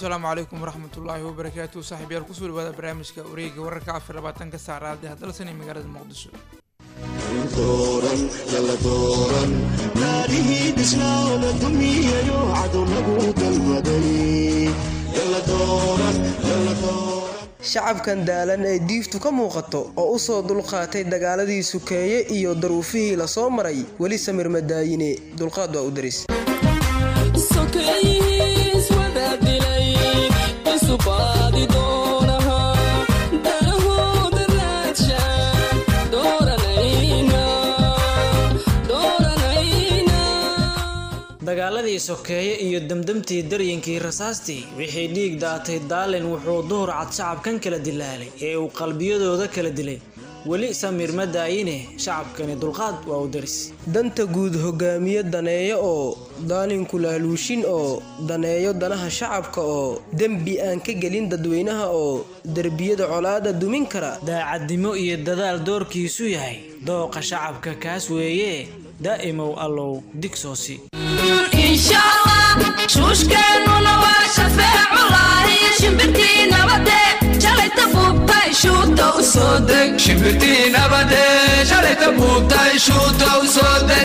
asalaamu calaykum waraxmatullaahi wabarakaatu saaxiibyaal kusoo dhawaada barnaamijka wareega wararka afar labaatanka saacraad ee hadalsan ee magaalada muqdisho shacabkan daalan ee diiftu ka muuqato oo u soo dulqaatay dagaaladii sukeeye iyo daruufihii la soo maray weli samir madaayine dulqaad waa u daris dagaaladii sokeeye iyo demdemtii daryinkii rasaastii wixii dhiig daatay daalin wuxuu duhur cad shacabkan kala dilaalay ee uu qalbiyadooda kala dilay weli samiir ma daayine shacabkani dulqaad waa u daris danta guud hogaamiye daneeyo oo daalinku laaluushin oo daneeyo danaha shacabka oo dembi aan ka gelin dadweynaha oo derbiyada colaada dumin kara daacadnimo iyo dadaal doorkiisu yahay dooqa shacabka kaas weeye daa'imow allow digsoosi shuushkeennuna waa shafeeculahi shimbirtii nabade shalayta buubtay shuuta u soo deg shimbirtii nabade shalayta buubtay shuuta u soo deg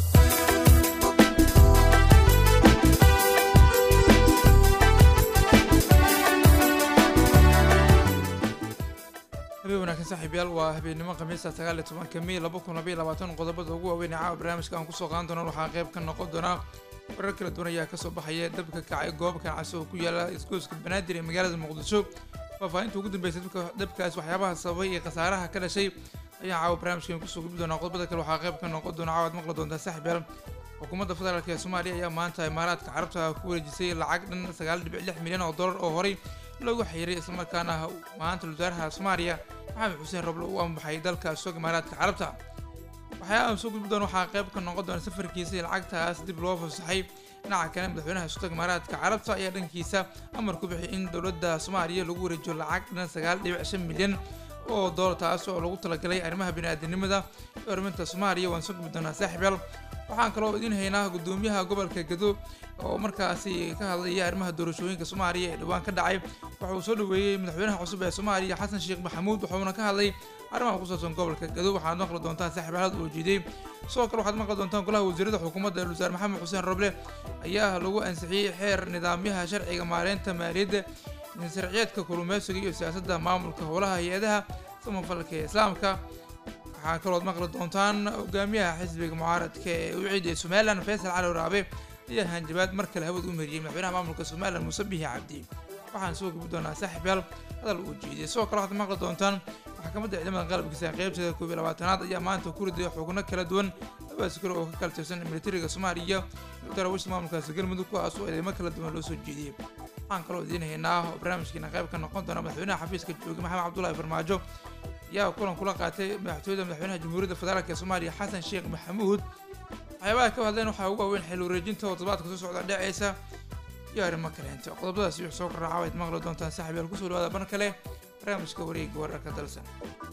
habeen wanaagsan saaxiibyaal waa habeennimo khamiista sagaal iyo tobanka mey laba kun labaiyo labaatan qodobada ugu waaweyn ee caawa barnaamijka aan kusoo qaadan doona waxaa qayb ka noqon doonaa warar kala duwan ayaa kasoo baxaya dabka kacay goob ganacsi oo ku yaala isgoyska banaadir ee magaalada muqdisho faahfaahinta ugu dambeysay dabkaas waxyaabaha sababay iyo khasaaraha ka dhashay ayaan caawa barnaamijkan kusoo gudbi doonaa qodobada kale waxaa qayb ka noqon doona caawa ad maqli doontaa saaxiibyaal xukuumadda federaalk ee soomaaliya ayaa maanta imaaraadka carabta ku wareejisay lacag dhan sagaal dhibic lix milyan oo dollar oo horey loogu xiiray islamarkaana maanta wasaaraha soomaaliya maxamed xuseen roble uu ambaxay dalka isagoo imaaraadka carabta waxyaaba aan soo gudbi doona waxaa qayb ka noqon doona safarkiisa lacagtaas dib loo fasaxay dhinaca kale madaxweynaha sultanka imaaraadka carabta ayaa dhankiisa amar ku bixiyay in dowladda soomaaliya lagu wareejiyo lacag dhan sagaal dhibic shan milyan oo doolar taas oo lagu talagalay arrimaha bini'aadanimada iyo arriminta soomaaliya waan soo gudbi doonaa saaxiibyaal waxaan kaloo idiin haynaa gudoomiyaha gobolka gado oo markaasi ka hadlaya arrimaha doorashooyinka soomaaliya ee dhowaan ka dhacay waxa uu soo dhaweeyey madaxweynaha cusub ee soomaaliya xasan sheekh maxamuud wuxuuna ka hadlay arrimaha ku saabsan gobolka gado waxaad maqli doontaan saaxiib xaalad oo jiiday sidoo kale waxaad maqli doontaan golaha wasiirada xukuumadda ee wasaar maxamed xuseen roble ayaa lagu ansixiyey xeer nidaamyaha sharciga maareynta maaliyadda sharciyeedka kulumeysiga iyo siyaasadda maamulka howlaha hay-adaha samafalka ee islaamka waxaa kalood maqli doontaan hogaamiyaha xisbiga mucaaradka ee u ciiday somalilan faysal cali waraabe ayaa hanjabaad mar kale hawada u mariyey madaxweynaha maamulka somalilan muuse bihi cabdi waxaan soo gubi doonaa saaxiibyaal hadal uu jiiday sidoo kale waxaad maqli doontaan maxkamadda ciidamada qalabkiisa qaybteeda koob iyo labaatanaad ayaa maanta ku riday xubno kala duwan labaas kale oo ka kala tirsan militariga soomaaliya iyo daraawiishta maamulkaasi galmudug kuwaas oo eedeymo kala duwan loo soo jeediyey waxaan kaloo idiin haynaa oo barnaamijkiina qayb ka noqon doona madaxweynaha xafiiska jooga maxamed cabdullaahi farmaajo ayaa kulan kula qaatay madaxtooyada madaxweynaha jamhuuriyadda federaalk ee soomaaliya xasan sheekh maxamuud waxyaabaha ka hadleen waxaa ugu waaweyn xil wareejinta oo toddobaadka soo socda dhaceysa iyo arrimo kaleenta qodobadaasi wix soo korraaca waad maqli doontaan saaxiib yaal kusoo dhawaada mar kale barnaamijka wareega wararka dalsan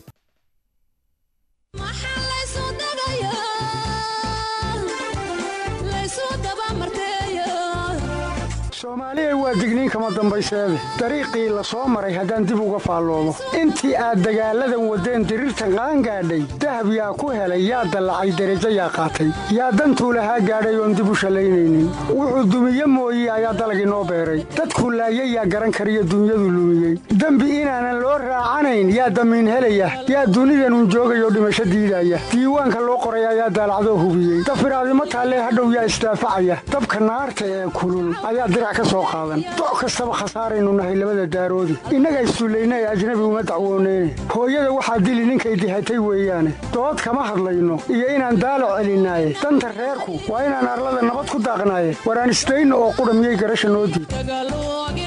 soomaaliya waa digniin kama dambayseede dariiqii la soo maray haddaan dib uga faalloomo intii aad dagaalladan waddeen diriirtan qaangaadhay dahab yaa ku helay yaa dallacay derajo yaa qaatay yaa dantuu lahaa gaadhay oon dib u shallaynaynin wuxuu dumiye mooye ayaa dalagii noo beeray dadkuu laayay yaa garan kariyo dunyadu lumiyey dembi inaanan loo raacanayn yaa damiin helaya yaa dunidanun joogayoo dhimasho diidaya diiwaanka loo qoray ayaa daalacdoo hubiyey dafiraadimo taallee hadhow yaa isdaafacaya dabka naarta ee kulul ayaa dirac doc kastaba khasaaraynu nahay labada daaroodi innaga issullayna ee ajnabi uma dacwooneyne hooyada waxaa dili ninkay dihatay weeyaane dood kama hadlayno iyo inaan daalo celinaaye danta reerku waa inaan arlada nabad ku daaqnaaye waraan isdayno oo qudha miyay garasha noo diid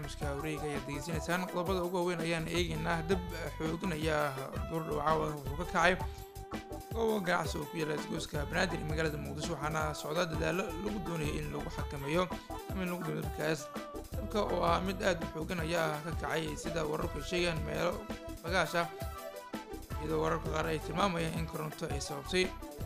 barnaamijka wareega ayaad degeysanaysaan qodobada ugu waaweyn ayaan eegaynaa dab xoogan ayaa duurdhawcaawa wuxuu ka kacay goobo ganacsi oo ku yaala isgoyska banaadir ee magaalada muqdisho waxaana socdaa dadaalo lagu doonaya in lagu xakameeyo ama in lagu damiyo dabkaas dabka oo ah mid aad u xoogan ayaa ka kacay sida wararku ay sheegayaan meelo bagaash ah iyadoo wararka qaar ay tilmaamayaan in koronto ay sababtay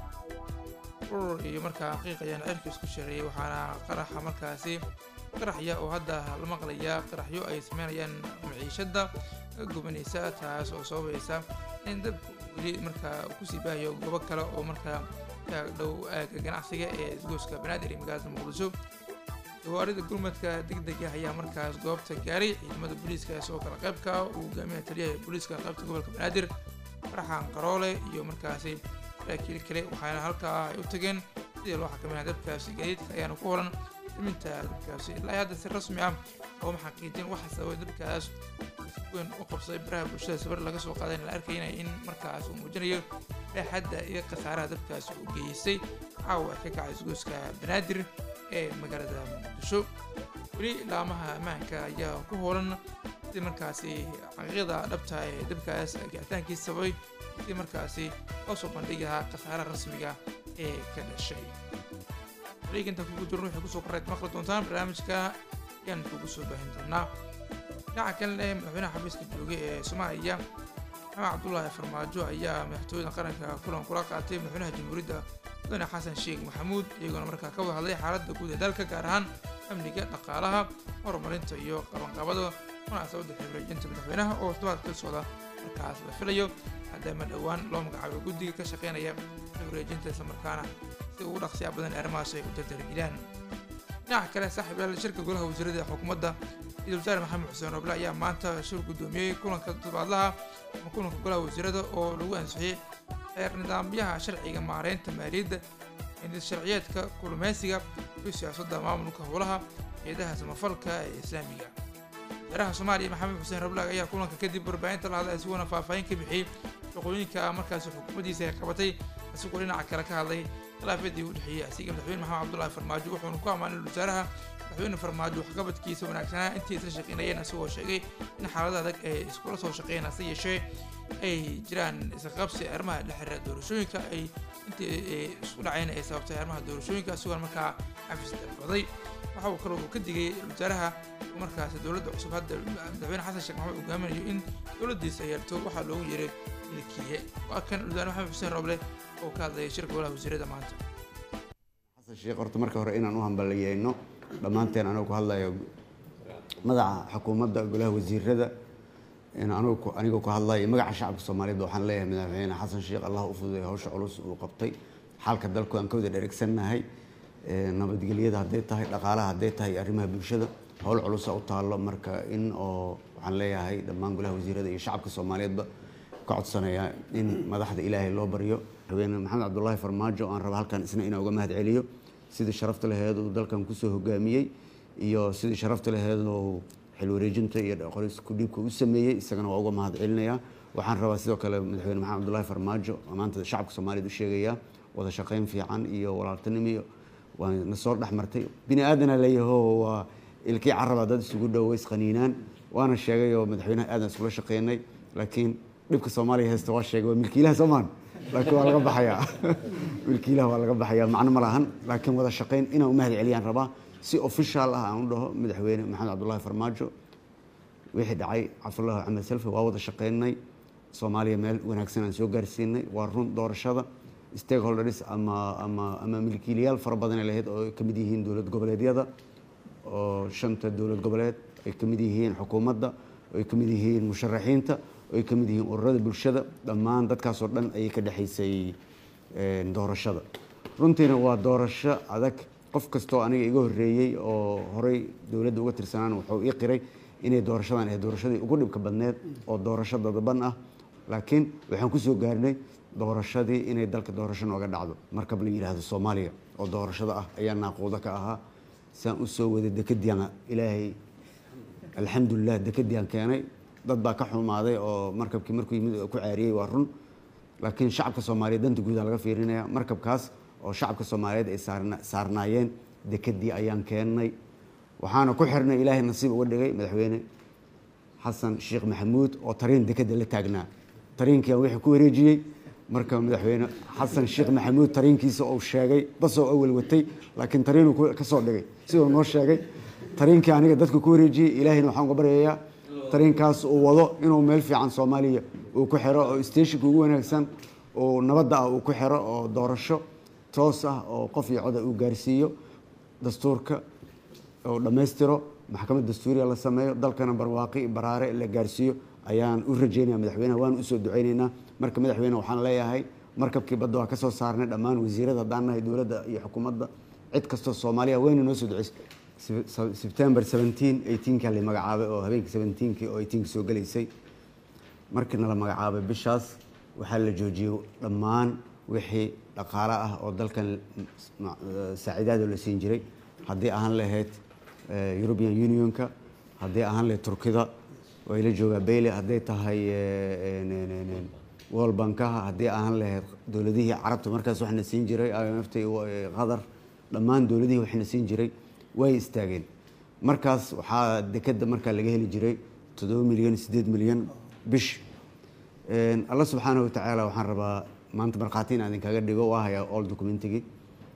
urur iyo markaa qiiq ayaan cirka isku shareeyay waxaana qaraxa markaasi qaraxya oo hadda la maqlayaa qaraxyo ay sameynayaan maciishada ka gubanaysa taas oo sababaysa in dabka weli markaa kusii baahayo goobo kale oo markaa ka dhow aaga ganacsiga ee isgoyska banaadir ee magaalada muqdisho gawaarida gurmadka degdega ayaa markaas goobta gaaray ciidamada booliiska sidoo kale qaybka uu hogaaminaya taliyaha booliiska qaybta gobolka banaadir faraxan qaroole iyo markaasi saraakiil kale waxaana halkaa ay u tageen sidii loo xakameynaya dabkaasi gaadiidka ayaana ku horan daminta dabkaasi ilaa hadda si rasmi ah looma xaqiijin waxa sababay dabkaas si weyn u qabsaday baraha bulshada sawir laga soo qaaday la arkayna in markaas uu muujinayo dhexadda iyo khasaaraha dabkaasi uu geystay caawa ka kacay isgoyska banaadir ee magaalada muqdisho weli laamaha ammaanka ayaa ku hoolan sidii markaasi xaqiiqda dhabta ee dabkaas gicitaankiisa sababay sidii markaasi loo soo bandhigi lahaa khasaaraha rasmiga ee ka dhashay wareeginta kugu jiran waxay kusoo korayd maqli doontaan barnaamijka ayaan kugu soo baahin doonaa dhinaca kalena madaxweynaha xafiiska joogay ee soomaaliya maxamed cabdulaahi farmaajo ayaa madaxtooyada qaranka kulan kula qaatay madaxweynaha jamhuuriyadda mudane xasan sheekh maxamuud iyagoona markaa ka wada hadlay xaaladda guud ee dalka gaar ahaan amniga dhaqaalaha horumarinta iyo qabanqabada munaasabadda xibreejinta madaxweynaha oo todobaadka ka socda markaas la filayo maadaama dhowaan loo magacaabay guddiga ka shaqeynaya xibreejinta islamarkaana si ugu dhaqsiya badan arrimahaas ay u dardargilaan dhinaca kale saaxiib yaal shirka golaha wasiirada ee xukuumadda ra-iisul wasaare maxamed xuseen roble ayaa maanta shir guddoomiyey kulanka toddobaadlaha ama kulanka golaha wasiirada oo lagu ansixiyey xeer nidaamyaha sharciga maareynta maaliyadda sharciyeedka kulumeysiga iyo siyaasadda maamulka howlaha hay-adaha samafalka ee islaamiga wasaaraha soomaaliya maxamed xuseen rablaag ayaa kulanka kadib warbaahinta la hadlay isaguna faahfaahin ka bixiyey shaqooyinka markaasi xukuumaddiisa ay qabatay isagoo dhinaca kale ka hadlay khilaafyadii u dhexeeyey asiga madaxweyne maxamed cabdullaahi farmaajo wuxuuna ku ammaanay wasaaraha madaxweyne farmaajo waxqabadkiisa wanaagsanaa intii isla shaqeynayeen isagoo sheegay in xaalada adag ay iskula soo shaqeeyeen hase yeeshee ay jiraan isqabsi arrimaha la xiriira doorashooyinka ay intii isku dhaceen ay sababtay arrimaha doorashooyinka isagoona markaa xafis dalbaday waxa uu kaloo ka digay wasaaraha markaasi dowladda cusub hadda madaxweyne xasan sheekh maxamed hogaaminayo in dowladdiisa yeerto waxaa loogu yeeray milkiye waa kan wasaare maxamed xuseen roble oo ka hadlaya shirka golaha wasiirada maanta xasan sheekh horta marka hore inaan u hambalyeeyno dhammaanteen anoo ku hadlayo madaxa xukuumadda golaha wasiirada anigoo ku hadlayo magaca shacabka soomaaliyeed waxaan leeyahay madaxweyne xasan sheekh allah u fududay hawsha culus uu qabtay xaalka dalku aan ka wada dheregsannahay nabadgelyada hadday tahay dhaqaalaha hadday tahay arrimaha bulshada howl culusa u taallo marka in oo waxaan leeyahay dhammaan golaha wasiirada iyo shacabka soomaaliyeedba ka codsanayaa in madaxda ilaahay loo baryo madaxweyne maxamed cabdulaahi farmaajo aan raba halkan isna inaan uga mahad celiyo sidii sharafta laheed uu dalkan kusoo hogaamiyey iyo sidii sharafta laheed uu xil wareejinta iyo qoris kudhiibka u sameeyey isagana waa uga mahad celinayaa waxaan rabaa sidoo kale madaxweyne maxamed cabdulaahi farmaajo maanta shacabka soomaaliyeed u sheegayaa wada shaqayn fiican iyo walaaltinimo iyo waa na soo dhex martay bini aadana leeyaho waa ilkii caraba dad isugu dhow isqaniinaan waana sheegay oo madaxweynaha aadan iskula shaqeynay laakiin dhibka soomaaliya haysta waa sheegay waa milkiilaha soomaan laakiin waa laga baxayaa milkiilaha waa laga baxayaa macno ma lahan laakiin wada shaqayn inaan u mahad celiyaan rabaa si official ah aan u dhaho madaxweyne maxamed cabdulaahi farmaajo wixii dhacay cabdullaahi axmed selfi waa wada shaqeynay soomaaliya meel wanaagsan aan soo gaarsiinay waa run doorashada stakeholders ama ama ama milkiilayaal fara badan ay lahayd oo ay ka mid yihiin dowlad goboleedyada oo shanta dowlad goboleed ay ka mid yihiin xukuumadda oo ay ka mid yihiin musharaxiinta oo ay ka mid yihiin ururada bulshada dhammaan dadkaasoo dhan ayay ka dhexaysay doorashada runtiina waa doorasho adag qof kastoo aniga iga horreeyey oo horey dowladda uga tirsanaan wuxuu ii qiray inay doorashadan ahayd doorashadii ugu dhibka badneed oo doorasho dadaban ah laakiin waxaan kusoo gaarnay doorashadii inay dalka doorasho nooga dhacdo markab la yidhaahdo soomaaliya oo doorashada ah ayaa naaquudo ka ahaa saan u soo waday dekadiana ilaahay alxamdulilah dekadiaan keenay dad baa ka xumaaday oo markabkii markuu yimid ku caariyey waa run laakiin shacabka soomaaliyeed danta guudaa laga fiirinaya markabkaas oo shacabka soomaaliyeed ay saarnaayeen dekadii ayaan keennay waxaana ku xirnay ilaahay nasiib uga dhigay madaxweyne xasan sheekh maxamuud oo tariin dekeda la taagnaa tariinkiian wixii ku wareejiyey marka madaxweyne xasan sheekh maxamuud tariinkiisa uu sheegay basoo awal watay laakiin tariinuu ka soo dhigay siduu noo sheegay tariinkii aniga dadka ku wareejiyey ilaahayna waxaan uga baryayaa tariinkaas uu wado inuu meel fiican soomaaliya uu ku xiro oo stationka ugu wanaagsan oo nabadda ah uu ku xiro oo doorasho toos ah oo qof iyo coda uu gaarsiiyo dastuurka oo dhammaystiro maxkamad dastuuriya la sameeyo dalkana barwaaqi baraare la gaarsiiyo ayaan u rajeynaya madaxweyneha waan usoo duceyneynaa marka madaxweyne waxaan leeyahay markabkii badda waa ka soo saarnay dhammaan wasiirada haddaan nahay dowladda iyo xukuumadda cid kastoo soomaaliya wayna noo soo duceysay sebtember seventeen eighteenka la magacaabay oo habeenkii seventeenkii oo eighteenka soo gelaysay markiina la magacaabay bishaas waxaa la joojiyey dhammaan wixii dhaqaale ah oo dalkan saaciidaada la siin jiray haddii ahaan lahayd european unionka haddii ahaan lahayd turkida way la joogaa bayle hadday tahay world bankaha haddii ahaan lahayd dowladihii carabta markaas waxna siin jiray imft qatar dhammaan dowladihii waxna siin jiray way istaageen markaas waxaa dekeda markaa laga heli jiray toddoba milyan siddeed milyan bish alla subxaana watacaala waxaan rabaa maanta markhaati in idinkaga dhigo waa hayaa all documentigii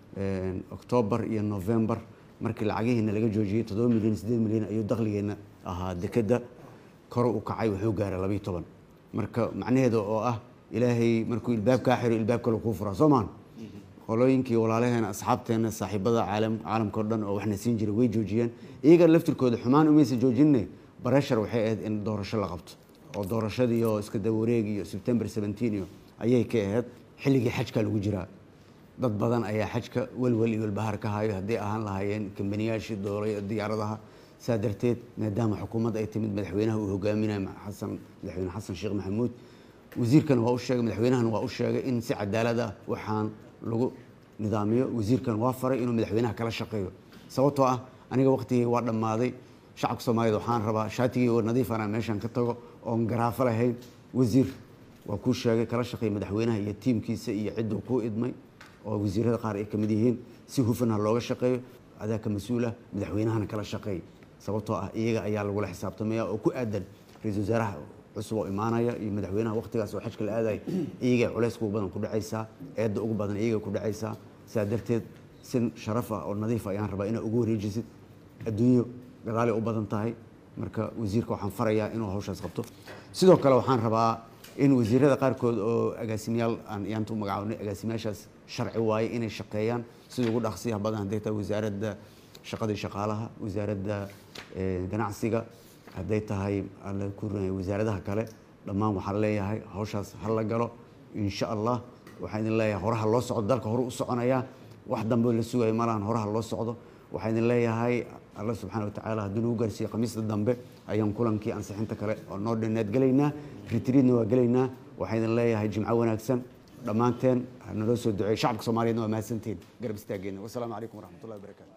octoobar iyo november markii lacagihiina laga joojiyey toddoba milyan siddeed milyan ayuu dakhligeena ahaa dekeda koro u kacay wuxuu gaaray labayo toban marka macnaheeda oo ah ilaahay markuu ilbaab kaa xiro ilbaab kale kuu furaa soo maan qolooyinkii walaalaheena asxaabteena saaxiibada caalam caalamka o dhan oo waxna siin jiray way joojiyeen iyaga laftirkooda xumaan umaysa joojinne bareshar waxay ahayd in doorasho la qabto oo doorashadii oo iska dawareeg iyo sebtember seventeen iyo ayay ka ahayd xilligii xajka lagu jiraa dad badan ayaa xajka welwel iyo welbahar ka hayo haddii ahaan lahaayeen kambaniyaashii doolay diyaaradaha saa darteed maadaama xukuumadda ay timid madaxweynaha uu hogaaminayo xasan madaxweyne xasan sheekh maxamuud wasiirkana waa u sheegay madaxweynahana waa u sheegay in si cadaalad ah waxaan lagu nidaamiyo wasiirkan waa faray inuu madaxweynaha kala shaqeeyo sababtoo ah aniga waqtigii waa dhammaaday shacabka soomaaliyed waxaan rabaa shaatigii oo nadiifana meeshan ka tago oon garaafo lahayn wasiir waa kuu sheegay kala shaqeey madaxweynaha iyo tiimkiisa iyo cidduu kuu idmay oo wasiirada qaar ay ka mid yihiin si hufan ha looga shaqeeyo adaa ka mas-uulah madaxweynahana kala shaqeey sababtoo ah iyaga ayaa lagula xisaabtamaya oo ku aadan ra-iisul wasaaraha cusub oo imaanaya iyo madaxweynaha waqtigaas oo xajka la aadaya iyagay culayska ugu badan ku dhacaysaa eedda ugu badan iyagay ku dhacaysaa sidaa darteed si sharaf ah oo nadiif ayaan rabaa inaad ugu wareejisid adduunyo gadaali u badan tahay marka wasiirka waxaan farayaa inuu hawshaas qabto sidoo kale waxaan rabaa in wasiirada qaarkood oo agaasimayaal aan yaanta u magacaabnay agaasimayaashaas sharci waaye inay shaqeeyaan sida ugu dhaqsiyaha badan hadday tahay wasaaradda shaqadii shaqaalaha wasaaradda ganacsiga hadday tahay alla ku wasaaradaha kale dhammaan waxaan leeyahay hawshaas ha la galo insha allah waxaan idin leeyahay horaha loo socdo dalka hore u soconaya wax dambe la sugayo malahan horaha loo socdo waxaan idin leeyahay alla subxaana watacaala haddii nagu gaarsiiye khamiista dambe ayaan kulankii ansixinta kale oo noo dhinneed gelaynaa ritriidna waa gelaynaa waxaan idin leeyahay jimco wanaagsan dhammaanteen naloo soo duceey shacabka soomaaliyeedna waa mahadsantihiin garab istaageenna wasalaamu calaykum waraxmatullahi wabarakatu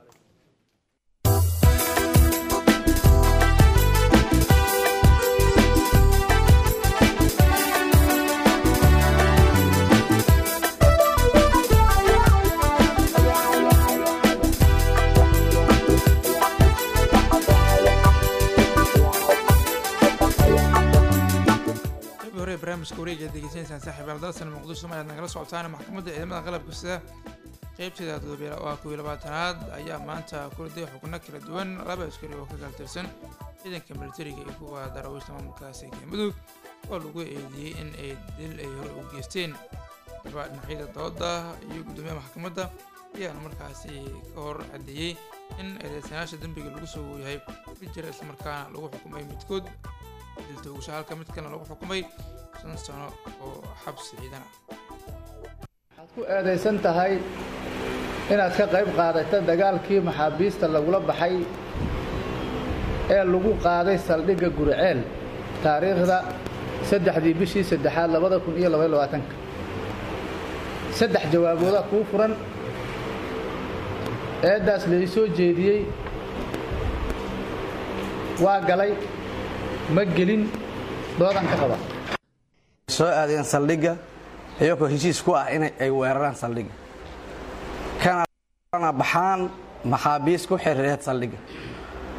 hore barnaamijka wareega degeysanaysaan saaxiibayaal dalsan muqdisho ma ayaad nagala socotaan maxkamadda ciidamada qalabka sida qeybteeda toddobiya waa kow iyo labaatanaad ayaa maanta kuladay xubno kala duwan laba askari oo ka kala tirsan ciidanka militariga iyo kuwa daraawiishta maamulkaasi galmudug oo lagu eedeeyey in ay dil ay hore u geysteen daba dhinacyada dooda iyo guddoomiyaha maxkamadda ayaana markaasi ka hor caddeeyey in eedeysanayaasha dembiga lagu soo yahay mid jira islamarkaana lagu xukumay midkood diltoogasho halka mid kalena lagu xukumay shan sano oo xabsi ciidan ah waxaad ku eedaysan tahay inaad ka qayb qaadata dagaalkii maxaabiista lagula baxay ee lagu qaaday saldhigga guriceel taariikhda saddexdii bishii saddexaad labada kun iyo labaiyo labaatanka saddex jawaabooda kuu furan eeddaas lai soo jeediyey waa galay ma gelin doodan ka qaba soo aadeen saldhigga iyagoo heshiis ku ah in ay weeraraan saldhigga kana baxaan maxaabiis ku xiriireed saldhigga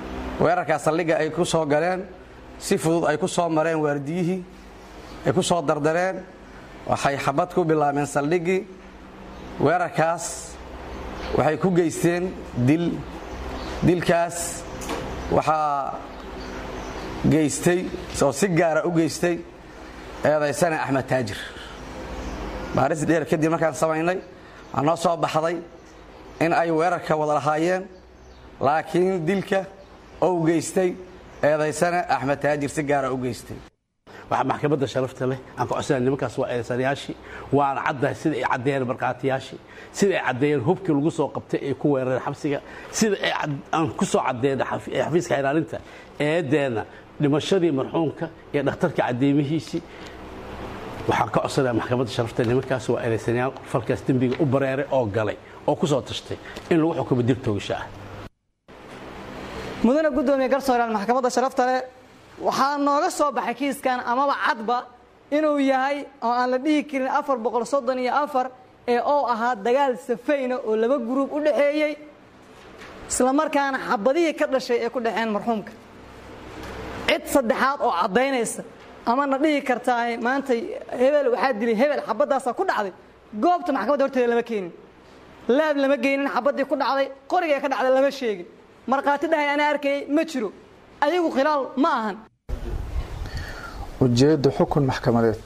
weerarkaas saldhigga ay ku soo galeen si fudud ay ku soo mareen waardiyihii ay ku soo dardareen waxay xabad ku bilaabeen saldhiggii weerarkaas waxay ku geysteen dil dilkaas waxaa geystay oo si gaara u geystay eedaysane axmed taajir baaris dheer kadib markaan samaynay waxaa noo soo baxday in ay weerarka wada lahaayeen laakiin dilka ou geystay eedaysane axmed taajir si gaara u geystay waxaa maxkamadda sharafta leh aan ka codsanaya nimankaas waa eedaysanayaashii waana caddahay sida ay caddeeyeen markhaatiyaashii sida ay caddeeyeen hubkii lagu soo qabtay ee ku weerareen xabsiga sida ay aan ku soo caddeeyeen xafiiska ilaalinta eedeenna dhimashadii marxuumka iyo dhakhtarka caddeemihiisii waxaan ka codsanaya maxkamadda sharafta nimankaas waa eedaysanayaal falkaas dembiga u bareeray oo galay oo ku soo tashtay in lagu xukumo dil toogasho ah mudane guddoomiye garsooreyaal maxkamadda sharafta leh waxaa nooga soo baxay kiiskan amaba cadba inuu yahay oo aan la dhihi karin afar boqol soddon iyo afar ee oo ahaa dagaal safayna oo laba guruub u dhaxeeyey islamarkaana xabadihii ka dhashay ee ku dhexeen marxuumka cid saddexaad oo caddaynaysa ama na dhihi kartaa maanta hebel waxaa dilay hebel xabadaasaa ku dhacday goobta maxkamadda horteeda lama keenin laab lama geynin xabaddii ku dhacday qorigee ka dhacday lama sheegin markhaati dhahay anaa arkayay ma jiro ayagu khilaal ma ahan ujeedda xukun maxkamadeed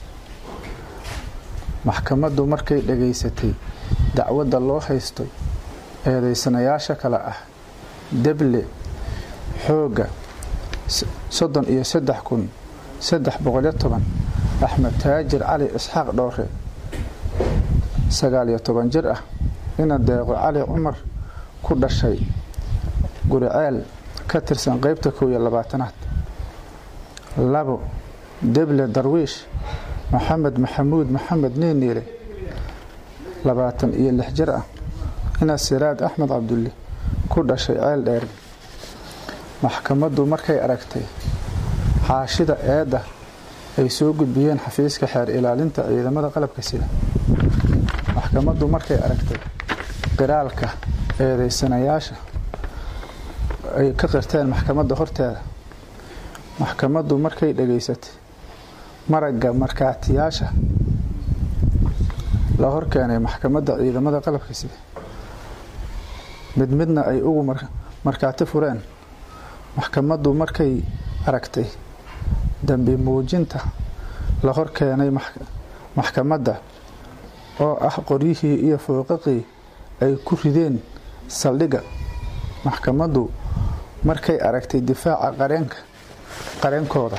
maxkamaddu markay dhegaysatay dacwadda loo haysto eedaysanayaasha kale ah deble xoogga soddon iyo saddex kun saddex boqolyo toban axmed taajir cali isxaaq dhowre sagaal iyo toban jir ah ina deeqo cali cumar ku dhashay guriceel ka tirsan qeybta kow iyo labaatanaad labo deble darwiish maxamed maxamuud maxamed niiniile labaatan iyo lix jir ah ina siraad axmed cabdulle ku dhashay ceel dheer maxkamaddu markay aragtay xaashida eedda ay soo gudbiyeen xafiiska xeer ilaalinta ciidamada qalabka sida maxkamaddu markay aragtay qiraalka eedaysanayaasha ay ka qirteen maxkamadda horteeda maxkamaddu markay dhegaysatay maragga markaatiyaasha la horkeenay maxkamadda ciidamada qalabka sida mid midna ay ugu markaati fureen maxkamaddu markay aragtay dambi muujinta la horkeenay maxkamadda oo ah qoryihii iyo fooqaqii ay ku rideen saldhigga maxkamaddu markay aragtay difaaca qareenka qareenkooda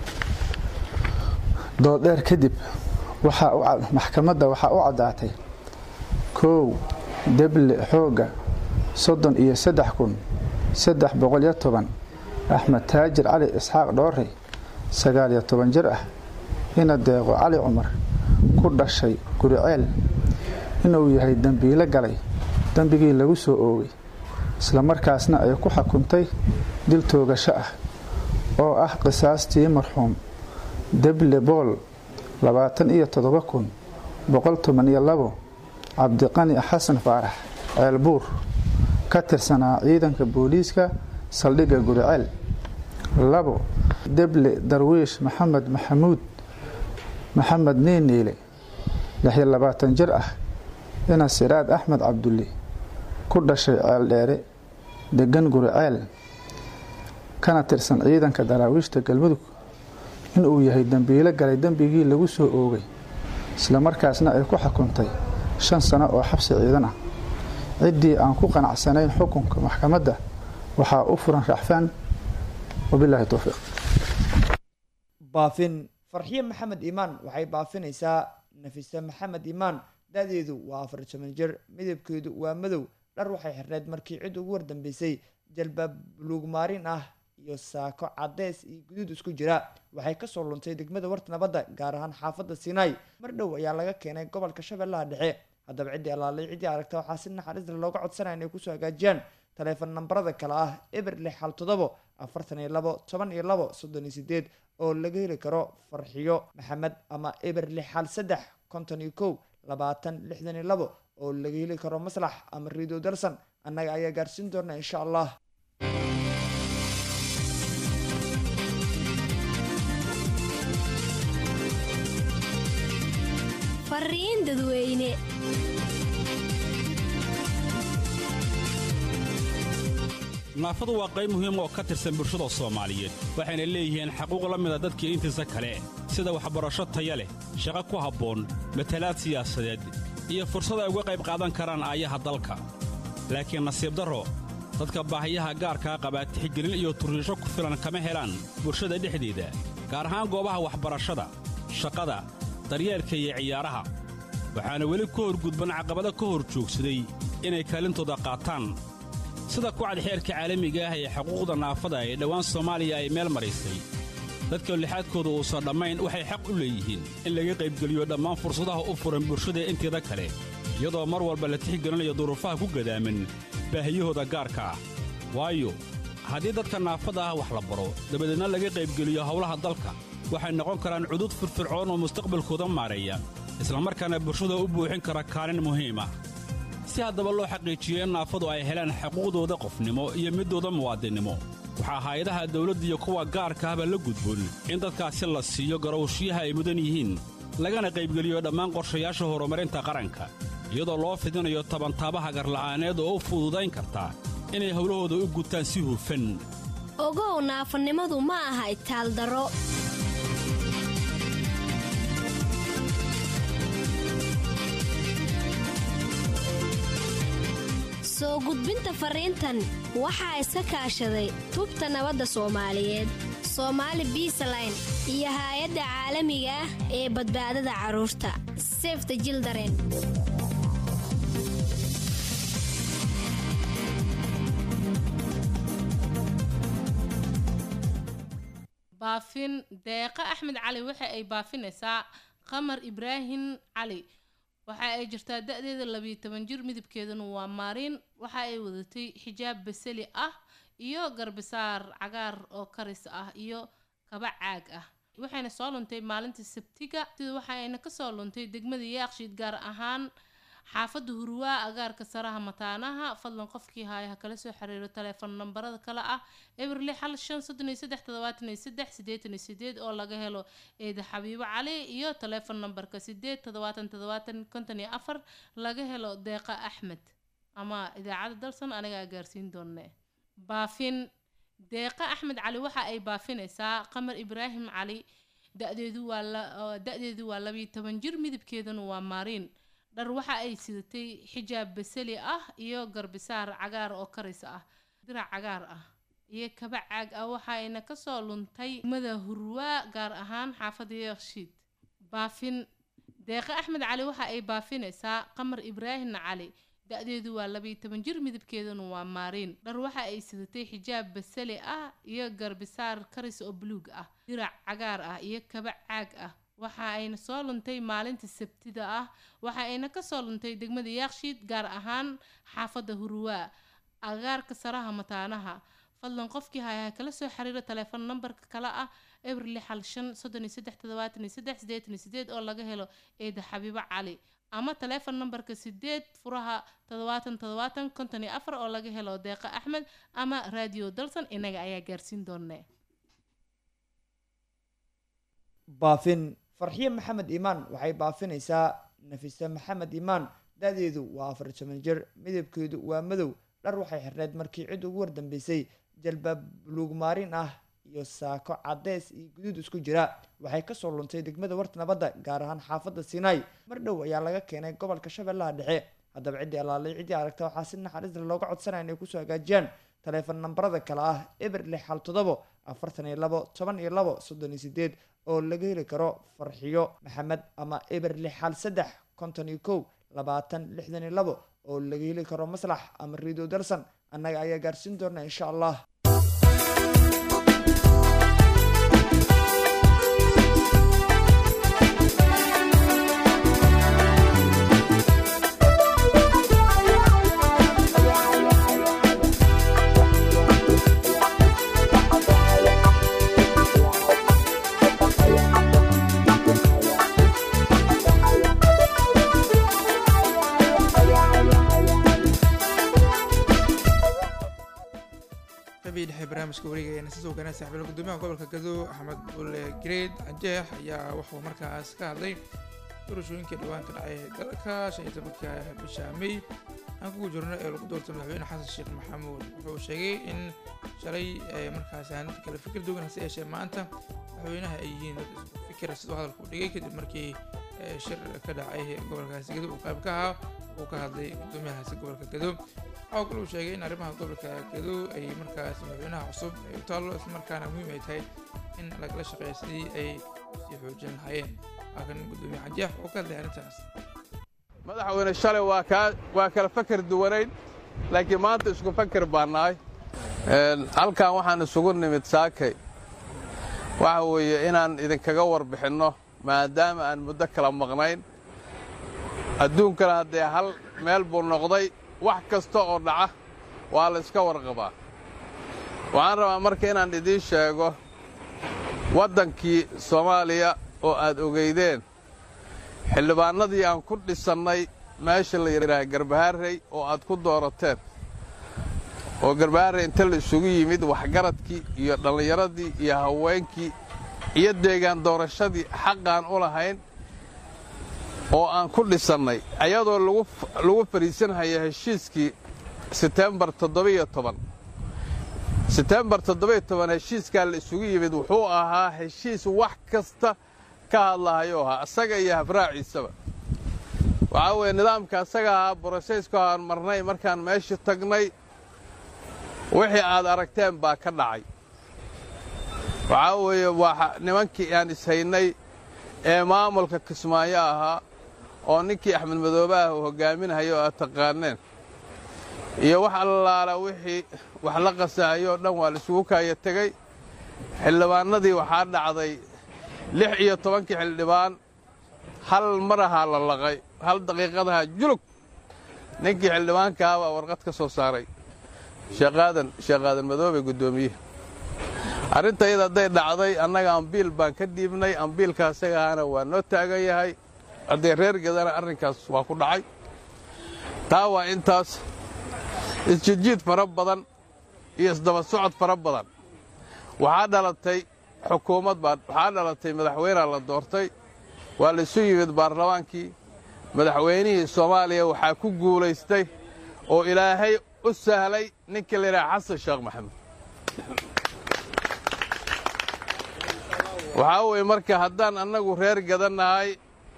dooddheer kadib maxkamadda waxaa u caddaatay koow deble xoogga soddon iyo saddex kun saddex boqolyo toban axmed taajir cali isxaaq dhoore sagaal iyo toban jir ah ina deeqo cali cumar ku dhashay guriceel inuu yahay dembiilo galay dembigii lagu soo oogay islamarkaasna ay ku xukuntay dil toogasho ah oo ah qisaastii marxuum deble bool labaatan iyo toddoba kun boqol toban iyo labo cabdiqani xasan faarax ceelbuur ka tirsanaa ciidanka booliiska saldhigga guriceel labo deble darwiish maxamed maxamuud maxamed niiniile lixiyo labaatan jir ah ina siraad axmed cabdulle ku dhashay ceel dheere degan guriceel kana tirsan ciidanka daraawiishta galmudug inuu yahay dembiilo galay dembigii lagu soo oogay islamarkaasna ay ku xukuntay shan sano oo xabsi ciidan ah ciddii aan ku qanacsanayn xukunka maxkamadda waxaa u furan raxfaan wabilaahi towfiiq baafin farxiye maxamed iimaan waxay baafinaysaa nafise maxamed iimaan da-deedu waa afar toban jir midabkeedu waa madow dhar waxay xirneyd markii cid ugu wardambeysay jalbaab buluug maarin ah iyo saako cadeys iyo guduud isku jira waxay kasoo luntay degmada warta nabadda gaar ahaan xaafadda sinai mar dhow ayaa laga keenay gobolka shabeellaha dhexe haddaba ciddii allaalay ciddii aragta waxaa si naxariisla looga codsanaya inay kusoo hagaajiyaan taleefon nambarada kale ah eber lix hal todobo afartan iyo labo toban iyo labo soddon iyo sideed oo laga heli karo farxiyo maxamed ama eber lix hal saddex konton iyo kow labaatan lixdan iyo labo oo laga heli karo maslax ama riido darsan annaga ayaa gaarsiin doona insha allah fariin dadweyne naafadu waa qayb muhiim oo ka tirsan bulshada soomaaliyeed waxayna leeyihiin xaquuq la mida dadkii intiisa kale sida waxbarasho taya leh shaqo ku habboon matalaad siyaasadeed iyo fursad ay uga qayb qaadan karaan aayaha dalka laakiin nasiib darro dadka baahiyaha gaarkaa qabaa tixgelin iyo turriisho ku filan kama helaan bulshada dhexdeeda gaar ahaan goobaha waxbarashada shaqada daryeelka iyo ciyaaraha waxaana weli ka horgudban caqabado ka hor joogsaday inay kaalintooda qaataan sida kucad xeerka caalamiga ah ee xuquuqda naafada ee dhowaan soomaaliya ay meel maraysay dadka lixaadkooda uusan dhammayn waxay xaq u leeyihiin in laga qaybgeliyo dhammaan fursadaha u furan bulshada inteeda kale iyadoo mar walba la tixgelinayo duruufaha ku gadaaman baahiyahooda gaarka ah waayo haddii dadka naafada ah wax la baro dabadeedna laga qaybgeliyo howlaha dalka waxay noqon karaan cudud firfircoon oo mustaqbalkooda maareeya islamarkaana bulshada u buuxin kara kaalin muhiim ah si haddaba loo xaqiijiyo in naafadu ay helaan xuquuqdooda qofnimo iyo midooda muwaadinnimo waxaa hay-adaha dawladda iyo kuwa gaarka ahba la gudboon in dadkaasi la siiyo garowshiyaha ay mudan yihiin lagana qaybgeliyo dhammaan qorshayaasha horumarinta qaranka iyadoo loo fidinayo tabantaabaha garla'aaneed oo u fududayn karta inay howlahooda u gutaan si hufan ogow naafanimadu ma aha itaaldaro soo gudbinta fariintan waxaa iska kaashaday tubta nabadda soomaaliyeed soomaali biisaline iyo haay-adda caalamiga ah ee badbaadada carruurta sefta jildaren baafin deeqa axmed cali waxa ay baafinaysaa qamar ibraahim cali waxa ay jirtaa da-deeda labiyo toban jir midabkeeduna waa maariin waxa ay wadatay xijaab basali ah iyo garbisaar cagaar oo karis ah iyo kaba caag ah waxayna soo luntay maalinta sabtiga sida waxayna kasoo luntay degmada yaaqshiid gaar ahaan xaafadda hurwaa agaarka saraha mataanaha fadlan qofkii haaya ha kala soo xiriiro taleefon nambarada kale ah eber lix hal shan soddon iyo saddex toddobaatan iyo saddex siddeetan iyo sideed oo laga helo eeda xabiibo cali iyo taleefon nambarka sideed toddobaatan toddobaatan konton iyo afar laga helo deeqa axmed ama idaacadda dalsan anigaa gaarsiin doone baafin deeqa axmed cali waxa ay baafinaysaa qamar ibraahim cali da-deedu waa da-deedu waa labiyo toban jir midabkeeduna waa maariin dhar waxa ay sidatay xijaab basali ah iyo garbisaar cagaar oo karis ah dirac cagaar ah iyo kaba caag ah waxayna kasoo luntay mada hurwaa gaar ahaan xaafadda yeekshiid baafin deeqa axmed cali waxa ay baafinaysaa qamar ibraahim cali da-deedu waa labiyo toban jir midabkeeduna waa maariin dhar waxa ay sidatay xijaab basali ah iyo garbisaar karis oo buluug ah dirac cagaar ah iyo kaba caag ah waxa ayna soo luntay maalinta sabtida ah waxa ayna kasoo luntay degmada yaakshiid gaar ahaan xaafadda hurwaa agaarka saraha mataanaha fadlan qofkii hayaha kala soo xiriiro taleefon nambarka kale ah eber lix hal shan soddon iyo saddex toddobaatan iyo saddex siddeetan iyo sideed oo laga helo eeda xabiibo cali ama taleefon nambarka sideed furaha toddobaatan toddobaatan konton iyo afar oo laga helo deeqa axmed ama raadiyo dalsan inaga ayaa gaarsiin doonee baafin farxiye maxamed iimaan waxay baafinaysaa nafise maxamed iimaan da-deedu waa afar toban jir midabkeedu waa madow dhar waxay xirneyd markii cid ugu wardambeysay jalbaab buluug maarin ah iyo saako cadeys iyo guduud isku jira waxay kasoo luntay degmada warta nabadda gaar ahaan xaafadda sinai mar dhow ayaa laga keenay gobolka shabeellaha dhexe haddaba ciddii allaalay ciddii aragta waxaa si naxariisla looga codsanaya inay kusoo hagaajiyaan taleefon nambarada kale ah eber lix hal toddobo afartan iyo labo toban iyo labo soddon iyo sideed oo laga heli karo farxiyo maxamed ama eber lix hal saddex konton iyo kow labaatan lixdan iyo labo oo laga heli karo maslax ama riido dalsan annaga ayaa gaarsiin doona insha allah qabii dhexe barnaamijka wareegayana sisoo ganaa saaxiibada gudoomiyaha gobolka gado axmed bulle greed cajeex ayaa wuxuu markaas ka hadlay doorashooyinka dhawaan ka dhacay dalka shan iyo tobanka bisha may aan kugu jirno ee lagu doortay madaxweyne xasan sheekh maxamuud wuxuu sheegay in shalay markaasi aan kala fikir duwan hase yeeshee maanta madaxweynaha ay yihiin dad isku fikira siduu hadalku dhigay kadib markii shir ka dhacay gobolkaasi gedo uu qayb ka ahaa uu ka hadlay gudoomiyahaasi gobolka gedo waxaa kale uu sheegay in arrimaha gobolka gedo ay markaas madaxweynaha cusub ay u taallo islamarkaana muhiim ay tahay in lagala shaqeeyo sidii ay sii xoojin lahaayeen waa kan gudoomiye xanjeex oo ka hadlay arrintaas madaxweyne shalay waa kaa waa kala fakar duwanayn laakiin maanta isku fakar baa nahay halkan waxaan isugu nimid saakay waxa weeye inaan idinkaga warbixinno maadaama aan muddo kala maqnayn adduunkana haddee hal meel buu noqday wax kasta oo dhaca waa la iska warqabaa waxaan rabaa marka inaan idiin sheego waddankii soomaaliya oo aad ogeydeen xildhibaannadii aan ku dhisannay meesha la yidhaaha garbaharrey oo aad ku doorateen oo garbaharrey inta la isugu yimid waxgaradkii iyo dhallinyaradii iyo haweenkii iyo deegaan doorashadii xaqaan u lahayn oo aan ku dhisannay ayadoo lagu fadhiisanhaya heshiiskii setembar toddobiyo toban setembar toddobiyo toban heshiiskaa la isugu yimid wuxuu ahaa heshiis wax kasta ka hadlahayuu ahaa isaga iyo habraaciisaba waxaa weeye nidaamka asaga ahaa brosesku aan marnay markaan meeshii tagnay wixii aad aragteen baa ka dhacay waxaa weeye waa nimankii aan ishaynay ee maamulka kismaayo ahaa oo ninkii axmed madoobe ah uu hoggaaminahayo oo aad taqaaneen iyo wax allaala wixii wax la qasahayoo dhan waa la isugu kaaya tegey xildhibaannadii waxaa dhacday lix iyo tobankii xildhibaan hal mar ahaa la laqay hal daqiiqadaha julug ninkii xildhibaankaa baa warqad ka soo saaray sheekaadan sheekaadan madoobe guddoomiye arrinta iyada hadday dhacday annaga ambiil baan ka dhiibnay ambiilka asagaana waa noo taagan yahay haddee reer gedana arrinkaas waa ku dhacay taa waa intaas isjijiid fara badan iyo isdaba socod fara badan waxaa dhalatay xukuumad baa waxaa dhalatay madaxweynea la doortay waa la isu yimid baarlamaankii madaxweynihii soomaaliya waxaa ku guulaystay oo ilaahay u sahlay ninkii la yidhaha xasan sheekh maxamed waxaa weeye marka haddaan annagu reer gadannahay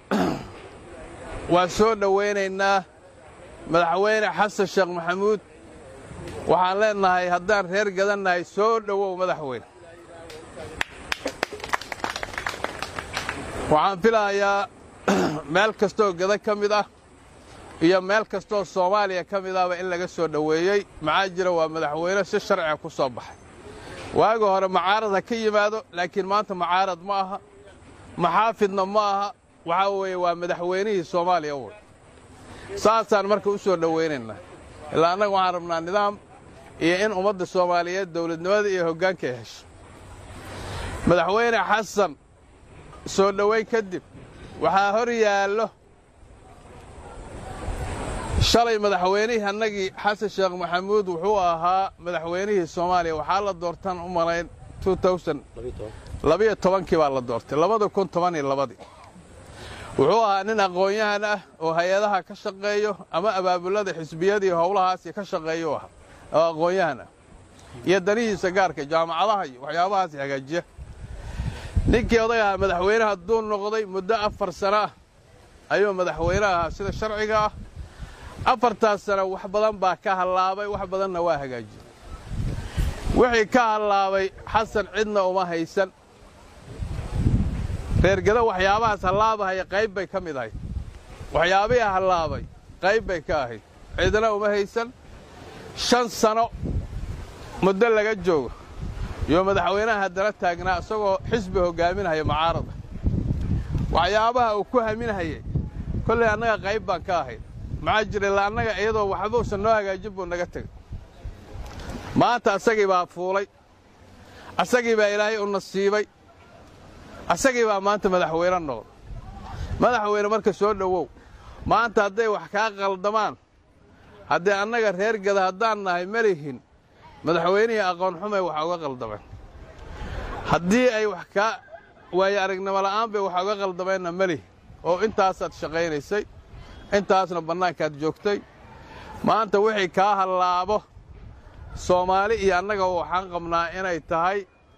waa soo dhowaynaynaa madaxweyne xasan sheekh maxamuud waxaan leennahay haddaan reer gadannahay soo dhowow madaxweyne waxaan filahayaa meel kastoo gada ka mid ah iyo meel kastoo soomaaliya ka mid ahba in laga soo dhoweeyey maxaa jira waa madaxweyne si sharciga ku soo baxay waaga hore macaarad ha ka yimaado laakiin maanta macaarad ma aha maxaafidna ma aha waxaa weeye waa madaxweynihii soomaaliya wey saasaan marka u soo dhowaynaynaa ilaa annaga waxaan rabnaa nidaam iyo in ummadda soomaaliyeed dawladnimada iyo hoggaanka ay hesho madaxweyne xasan soo dhowayn kadib waxaa hor yaallo shalay madaxweynihii annagii xasan sheekh maxamuud wuxuu ahaa madaxweynihii soomaaliya waxaa la doortan u malayn labiyo tobankii baa la doortay labada kun toban iyo labadii wuxuu ahaa nin aqoon-yahan ah oo hay-adaha ka shaqeeyo ama abaabulada xisbiyadii howlahaasi ka shaqeeyo ahaa oo aqoon-yahan ah iyo danihiisa gaarka jaamacadaha iyo waxyaabahaasi hagaajiya ninkii oday ahaa madaxweyne hadduu noqday muddo afar sano ah ayuu madaxweyne ahaa sida sharciga ah afartaas sano wax badan baa ka hallaabay wax badanna waa hagaajiyey wixii ka hallaabay xasan cidna uma haysan reergado waxyaabahaas hallaabahaya qayb bay ka mid ahayd waxyaabihii hallaabay qayb bay ka ahayd cidna uma haysan shan sano muddo laga joogo iyo madaxweynaha haddana taagnaa isagoo xisbi hoggaaminaya mucaarada waxyaabaha uu ku haminhayay kollay annaga qayb baan ka ahayd maxaa jira ilaa annaga iyadoo waxba usan noo hagaajin buu naga tegay maanta asagii baa fuulay asagii baa ilaahay u nasiibay asagii baa maanta madaxweyne noqday madaxweyne marka soo dhowow maanta hadday wax kaa qaldamaan haddee annaga reer gada haddaan nahay ma lihin madaxweynihii aqoon xumay wax uga qaldameen haddii ay wax kaa waayo aragnimo la'aan bay wax uga qaldameenna ma lihin oo intaasaad shaqaynaysay intaasna bannaankaad joogtay maanta wixii kaa hallaabo soomaali iyo annaga waxaan qabnaa inay tahay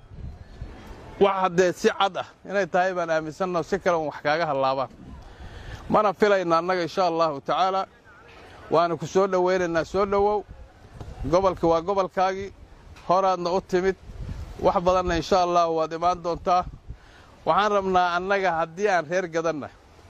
wax haddee si cad ah inay tahay baan aaminsanna si kale un wax kaaga hallaabaan mana filayna annaga insha allahu tacaala waana ku soo dhowaynaynaa soo dhowow gobolka waa gobolkaagii horaadna u timid wax badanna insha allahu waad imaan doontaa waxaan rabnaa annaga haddii aan reer gadanna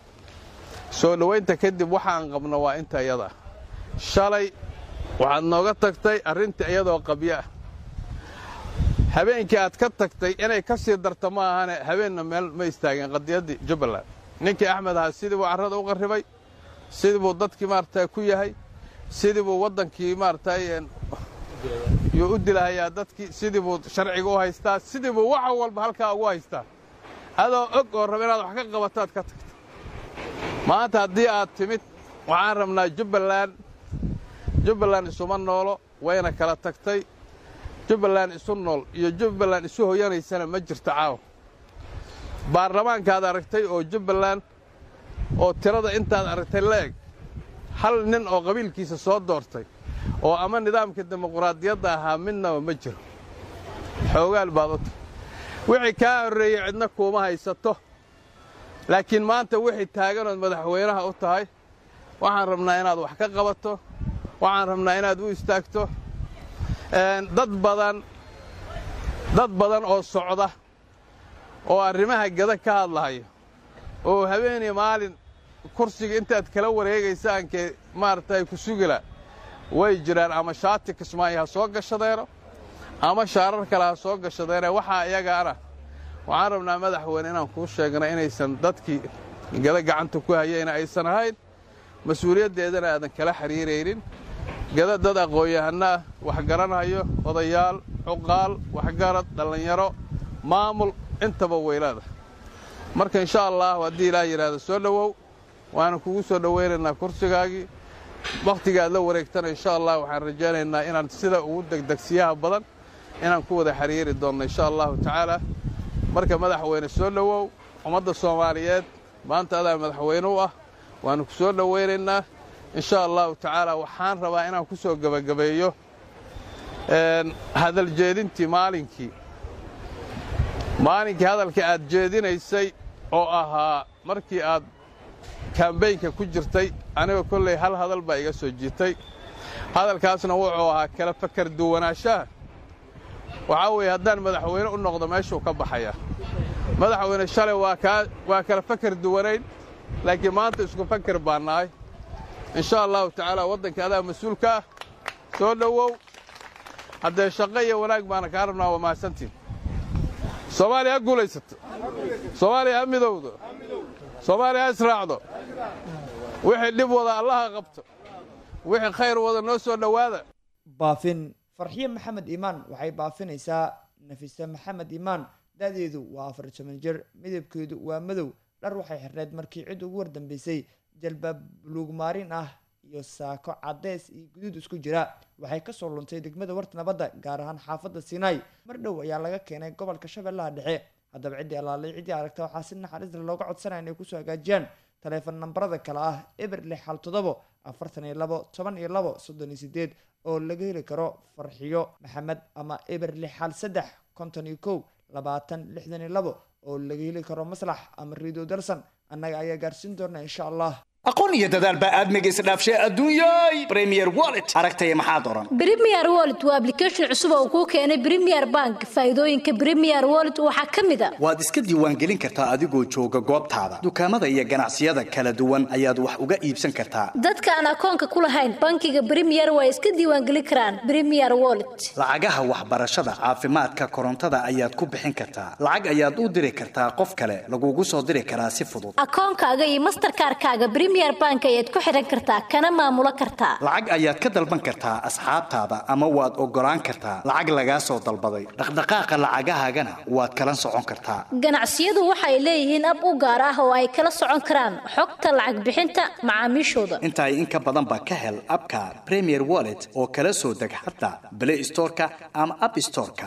soo dhowaynta kadib waxaan qabno waa inta iyada shalay waxaad nooga tagtay arrinta iyadoo qabyo ah habeenkii aad ka tagtay inay ka sii darto ma ahane habeenna meel ma istaageen qadiyaddii jubbaland ninkii axmed ahaa sidii buu carrada u qarribay sidii buu dadkii maaragtay ku yahay sidii buu waddankii maaragtay yuu u dilahayaa dadkii sidii buu sharciga u haystaa sidii buu wax walba halkaa ugu haystaa adoo og oo raba inaad wax ka qabataad ka tagta maanta haddii aad timid waxaan rabnaa jubbaland jubbaland isuma noolo wayna kala tagtay jubbaland isu nool iyo jubbaland isu hoyanaysana ma jirto caawa baarlamaankaad aragtay oo jubbaland oo tirada intaad aragtay la eg hal nin oo qabiilkiisa soo doortay oo ama nidaamka dimuquraadiyadda ahaa midnaba ma jiro xoogaal baad u tahay wixii kaa horreeyey cidna kuuma haysato laakiin maanta wixii taaganood madaxweynaha u tahay waxaan rabnaa inaad wax ka qabato waxaan rabnaa inaad u istaagto dad badan dad badan oo socda oo arrimaha gada ka hadlahayo oo habeenii maalin kursiga intaad kala wareegaysaankee maaragtay ku sugila way jiraan ama shaati kismaayo ha soo gashadeeno ama shaarar kale ha soo gashadeene waxaa iyagaana waxaan rabnaa madaxweyne inaan kuu sheegna inaysan dadkii gada gacanta ku hayayna aysan ahayn mas-uuliyaddeedana aadan kala xiriiraynin gada dad aqoon-yahannaah wax garanhayo odayaal cuqaal waxgarad dhallinyaro maamul intaba weylaada marka insha allahu haddii ilaah yidhaahdo soo dhowow waana kugu soo dhowaynaynaa kursigaagii wakhtiga aad la wareegtana insha allah waxaan rajaynaynaa inaan sida ugu degdegsiyaha badan inaan ku wada xiriiri doonno insha allahu tacaala marka madaxweyne soo dhowow ummadda soomaaliyeed maanta adaa madaxweyne u ah waanu ku soo dhowaynaynaa insha allahu tacaala waxaan rabaa inaan ku soo gebagabeeyo hadal jeedintii maalinkii maalinkii hadalka aad jeedinaysay oo ahaa markii aad kambaynka ku jirtay aniga kolley hal hadal baa iga soo jiitay hadalkaasna wuxuu ahaa kala fakar duwanaanshaha waxaa weeye haddaan madaxweyne u noqdo meeshuu ka baxayaa madaxweyne shalay waa kaa waa kala fakar duwanayn laakiin maanta isku fakar baan nahay insha allahu tacaala waddanka adaa mas-uulka ah soo dhowow haddee shaqo iyo wanaag baana kaa rabnaa waa mahadsantiin soomaaliya ha guulaysato soomaaliya ha midowdo soomaaliya ha israacdo wixii dhib wada allaha qabto wixii khayr wada noo soo dhowaada baafin farxiye maxamed iimaan waxay baafinaysaa nafise maxamed iimaan da-deedu waa afar toban jir midabkeedu waa madow dhar waxay xirneed markii cid ugu wardambeysay jalbaab buluug maarin ah iyo saako caddeys iyo guduud isku jira waxay kasoo luntay degmada warta nabadda gaar ahaan xaafadda sinai mar dhow ayaa laga keenay gobolka shabeellaha dhexe haddaba ciddii allaalay ciddii aragta waxaa si naxariisla looga codsanaya inay kusoo hagaajiyaan taleefon nambarada kale ah eber lix hal toddobo afartan iyo labo toban iyo labo soddon iyo sideed oo laga heli karo farxiyo maxamed ama eber lix hal saddex konton iyo kow labaatan lixdan iyo labo oo laga heli karo maslax ama riido dalsan annaga ayaa gaarsiin doona insha allah aqoon iyo dadaal baa aadmiga isdhaafshay adduunyay premier wallet aragtaya maxaad oran Premier Wallet waa application cusub oo kuu keenay Premier Bank. Faa'iidooyinka Premier Wallet waxaa ka mid ah waad iska diiwaangelin kartaa adigoo jooga goobtaada dukaamada iyo ganacsiyada kala duwan ayaad wax uga iibsan kartaa dadka aan akoonka ku lahayn bankiga Premier waa iska diiwaangelin karaan Premier Wallet. lacagaha waxbarashada caafimaadka korontada ayaad ku bixin kartaa lacag ayaad u diri kartaa qof kale lagugu soo diri karaa si fudud Akoonkaaga iyo Mastercard-kaaga Premier Bank ayaad ku xiran kartaa kana maamulo kartaa. lacag ayaad ka dalban kartaa asxaabtaada ama waad ogolaan kartaa lacag lagaa soo dalbaday dhaqdhaqaaqa lacagahaagana waad kala socon kartaa Ganacsiyadu waxay leeyihiin ab u gaar ah oo ay kala socon karaan xogta lacag bixinta macaamiishooda. intaa in ka badan ba ka hel abka premier wallet oo kala soo deg xataa play storeka ama app storeka